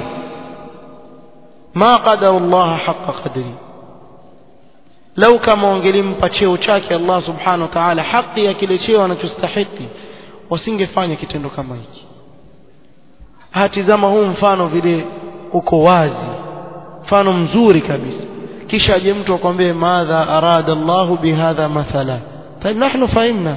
ma qadara Allah haqqa qadri lau kama wangelimpa cheo chake Allah subhanahu wa ta'ala haki ya kile cheo anachostahili wasingefanya kitendo kama hiki hatizama huu mfano vile uko wazi mfano mzuri kabisa kisha aje mtu akwambie madha arada Allah bihadha mathala طيب نحن فهمنا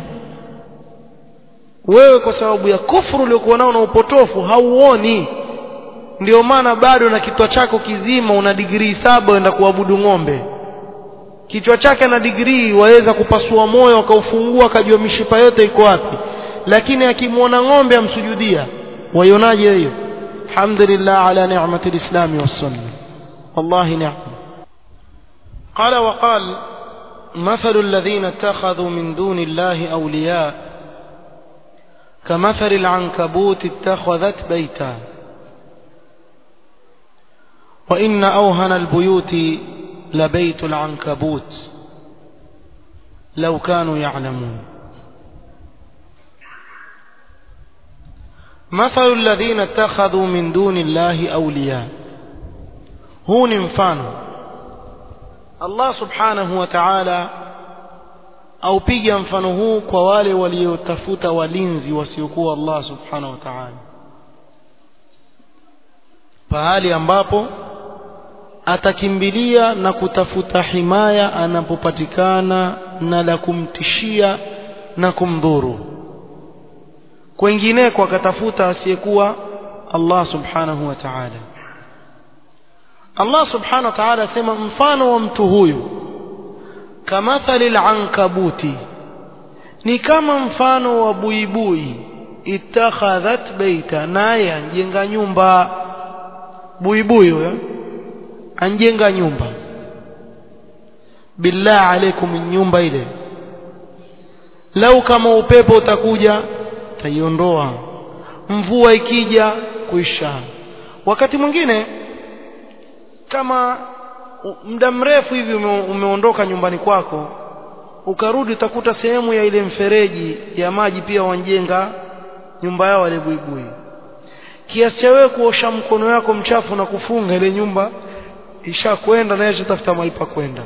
wewe kwa sababu ya kufuru uliokuwa nao na upotofu hauoni ndio maana bado na kichwa chako kizima una digrii saba uenda kuabudu ng'ombe kichwa chake na digrii waweza kupasua moyo akaufungua akajua mishipa yote iko wapi lakini akimwona ng'ombe amsujudia waionaje hiyo alhamdulillah ala ni'mati alislami wassunna wallahi ni'ma qala wa qala مثل الذين اتخذوا من دون الله أولياء كمثل العنكبوت اتخذت بيتا وإن أوهن البيوت لبيت العنكبوت لو كانوا يعلمون مثل الذين اتخذوا من دون الله أولياء هو مفانه Allah subhanahu wa ta'ala aupiga mfano huu kwa wale waliotafuta walinzi wasiokuwa Allah subhanahu wa ta'ala pahali ambapo atakimbilia na kutafuta himaya anapopatikana na la kumtishia na kumdhuru kwengineko akatafuta asiyekuwa Allah subhanahu wa ta'ala Allah subhanahu wa ta'ala asema mfano wa mtu huyu kamathali al-ankabuti ni kama mfano wa buibui ittakhadhat baita naye anjenga nyumba buibui huyo anjenga nyumba billah alaikum nyumba ile lau kama upepo utakuja taiondoa mvua ikija kuisha wakati mwingine kama muda mrefu hivi ume, umeondoka nyumbani kwako ukarudi utakuta sehemu ya ile mfereji ya maji pia wanjenga nyumba yao wale buibui kiasi cha wewe kuosha mkono wako mchafu na kufunga ile nyumba ishakwenda na yeye tafuta mahali pa kwenda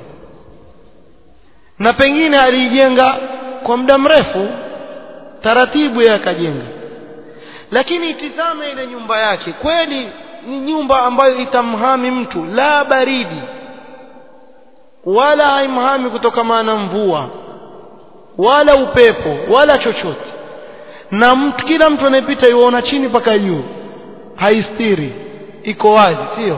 na pengine aliijenga kwa muda mrefu taratibu yeye akajenga lakini itizame ile nyumba yake kweli ni nyumba ambayo itamhami mtu la baridi wala haimhami kutokana na mvua wala upepo wala chochote na mtu kila mtu anayepita yuona chini mpaka juu haistiri iko wazi sio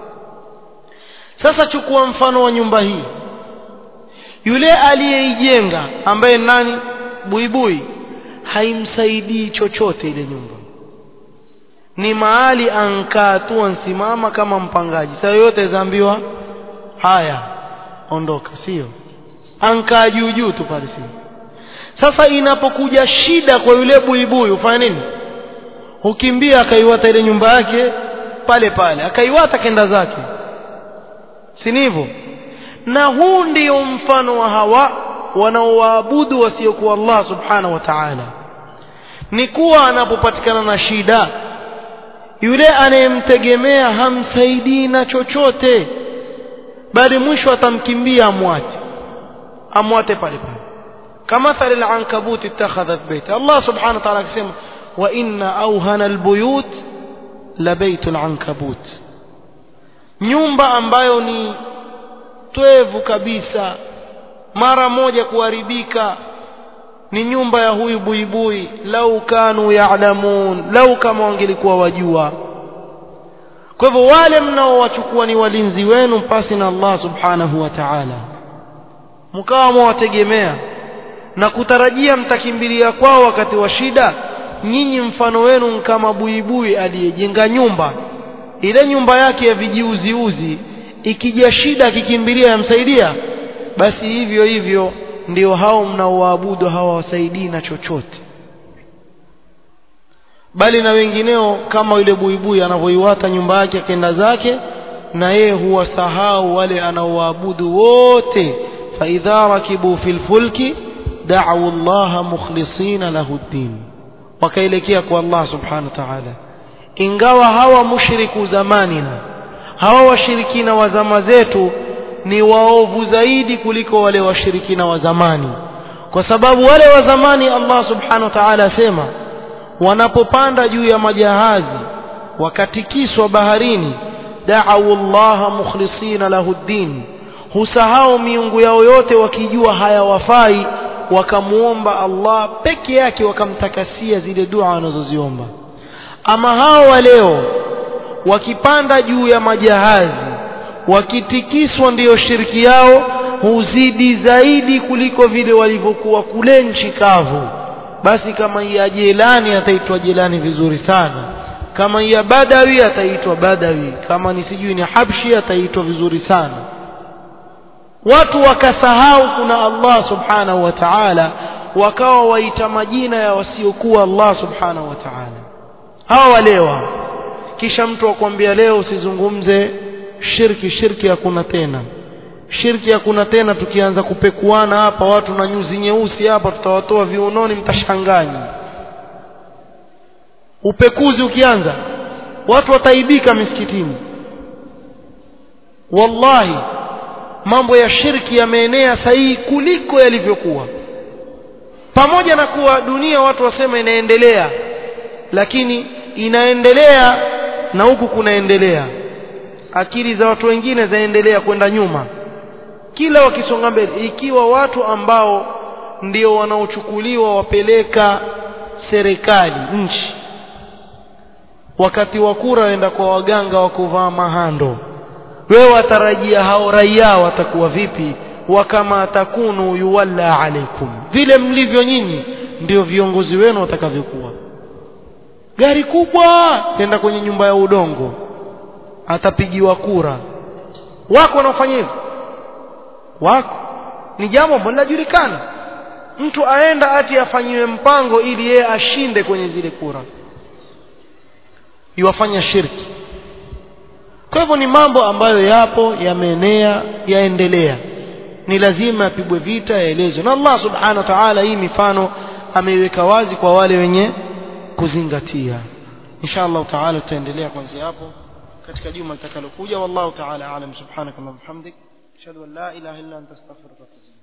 sasa chukua mfano wa nyumba hii yule aliyeijenga ambaye nani buibui haimsaidii chochote ile nyumba ni mahali ankaa tu ansimama kama mpangaji saa yote zaambiwa haya ondoka sio ankaa juu juu tu pale sio sasa inapokuja shida kwa yule buibui ufanya nini hukimbia akaiwata ile nyumba yake pale pale akaiwata kenda zake si hivyo na huu ndio mfano wa hawa wanaowaabudu wasiokuwa Allah subhanahu wa ta'ala ni kuwa anapopatikana na shida yule anayemtegemea hamsaidii na chochote bali mwisho atamkimbia amwate amwate pale pale kamathali al-ankabut ittakhadhat bayta Allah subhanahu wa ta'ala akisema wa inna awhana al-buyut la baytul ankabut nyumba ambayo ni twevu kabisa mara moja kuharibika ni nyumba ya huyu buibui lau kanu ya'lamun lau kama wangelikuwa wajua kwa hivyo wale mnaowachukua ni walinzi wenu pasi na Allah subhanahu wa ta'ala mkawa mwawategemea na kutarajia mtakimbilia kwao wakati wa shida nyinyi mfano wenu kama buibui aliyejenga nyumba ile nyumba yake ya vijiuziuzi ikija shida akikimbilia yamsaidia basi hivyo hivyo ndio hao mnaoabudu hawawasaidii na chochote bali na wengineo kama yule buibui anavyoiwata nyumba yake akenda zake na yeye huwasahau wale anaoabudu wote faidha rakibu fil fulki da'u Allah mukhlisina lahu ddin wakaelekea kwa Allah subhanahu wa ta'ala ingawa hawa mushriku zamanina hawa washirikina wa zama zetu ni waovu zaidi kuliko wale washirikina wa zamani kwa sababu wale wa zamani Allah subhanahu wa ta'ala asema wanapopanda juu ya majahazi wakatikiswa baharini da'u Allah mukhlisina lahu ddin husahau miungu yao yote wakijua hayawafai wakamuomba Allah peke yake wakamtakasia zile dua wanazoziomba ama hao wa leo wakipanda juu ya majahazi wakitikiswa ndiyo shiriki yao huzidi zaidi kuliko vile walivyokuwa kule nchi kavu basi kama ya jelani ataitwa jelani vizuri sana kama ya badawi ataitwa badawi kama ni sijui ni habshi ataitwa vizuri sana watu wakasahau kuna Allah subhanahu wa ta'ala wakawa waita majina ya wasiokuwa Allah subhanahu wa ta'ala hawa walewa kisha mtu akwambia leo usizungumze shirki shirki hakuna tena shirki hakuna tena tukianza kupekuana hapa watu na nyuzi nyeusi hapa tutawatoa viunoni mtashanganyi upekuzi ukianza watu wataibika misikitini wallahi mambo ya shirki yameenea sahihi kuliko yalivyokuwa pamoja na kuwa dunia watu wasema inaendelea lakini inaendelea na huku kunaendelea akili za watu wengine zaendelea kwenda nyuma kila wakisonga mbele ikiwa watu ambao ndio wanaochukuliwa wapeleka serikali nchi wakati wa kura waenda kwa waganga wa kuvaa mahando wewe watarajia hao raia watakuwa vipi wakama takunu yuwalla alaikum vile mlivyo nyinyi ndio viongozi wenu watakavyokuwa gari kubwa tenda kwenye nyumba ya udongo atapigiwa kura wako wanaofanya hivyo wako ni jambo ambalo linajulikana mtu aenda ati afanyiwe mpango ili yeye ashinde kwenye zile kura iwafanya shirki kwa hivyo ni mambo ambayo yapo yameenea yaendelea ni lazima yapigwe vita yaelezwe na Allah subhanahu wa ta'ala hii mifano ameiweka wazi kwa wale wenye kuzingatia insha Allah taala tutaendelea kuanzia hapo katika juma litakalokuja wallahu taala alam subhanaka wa bihamdik ashhadu an la ilaha illa anta astaghfiruka wa atubu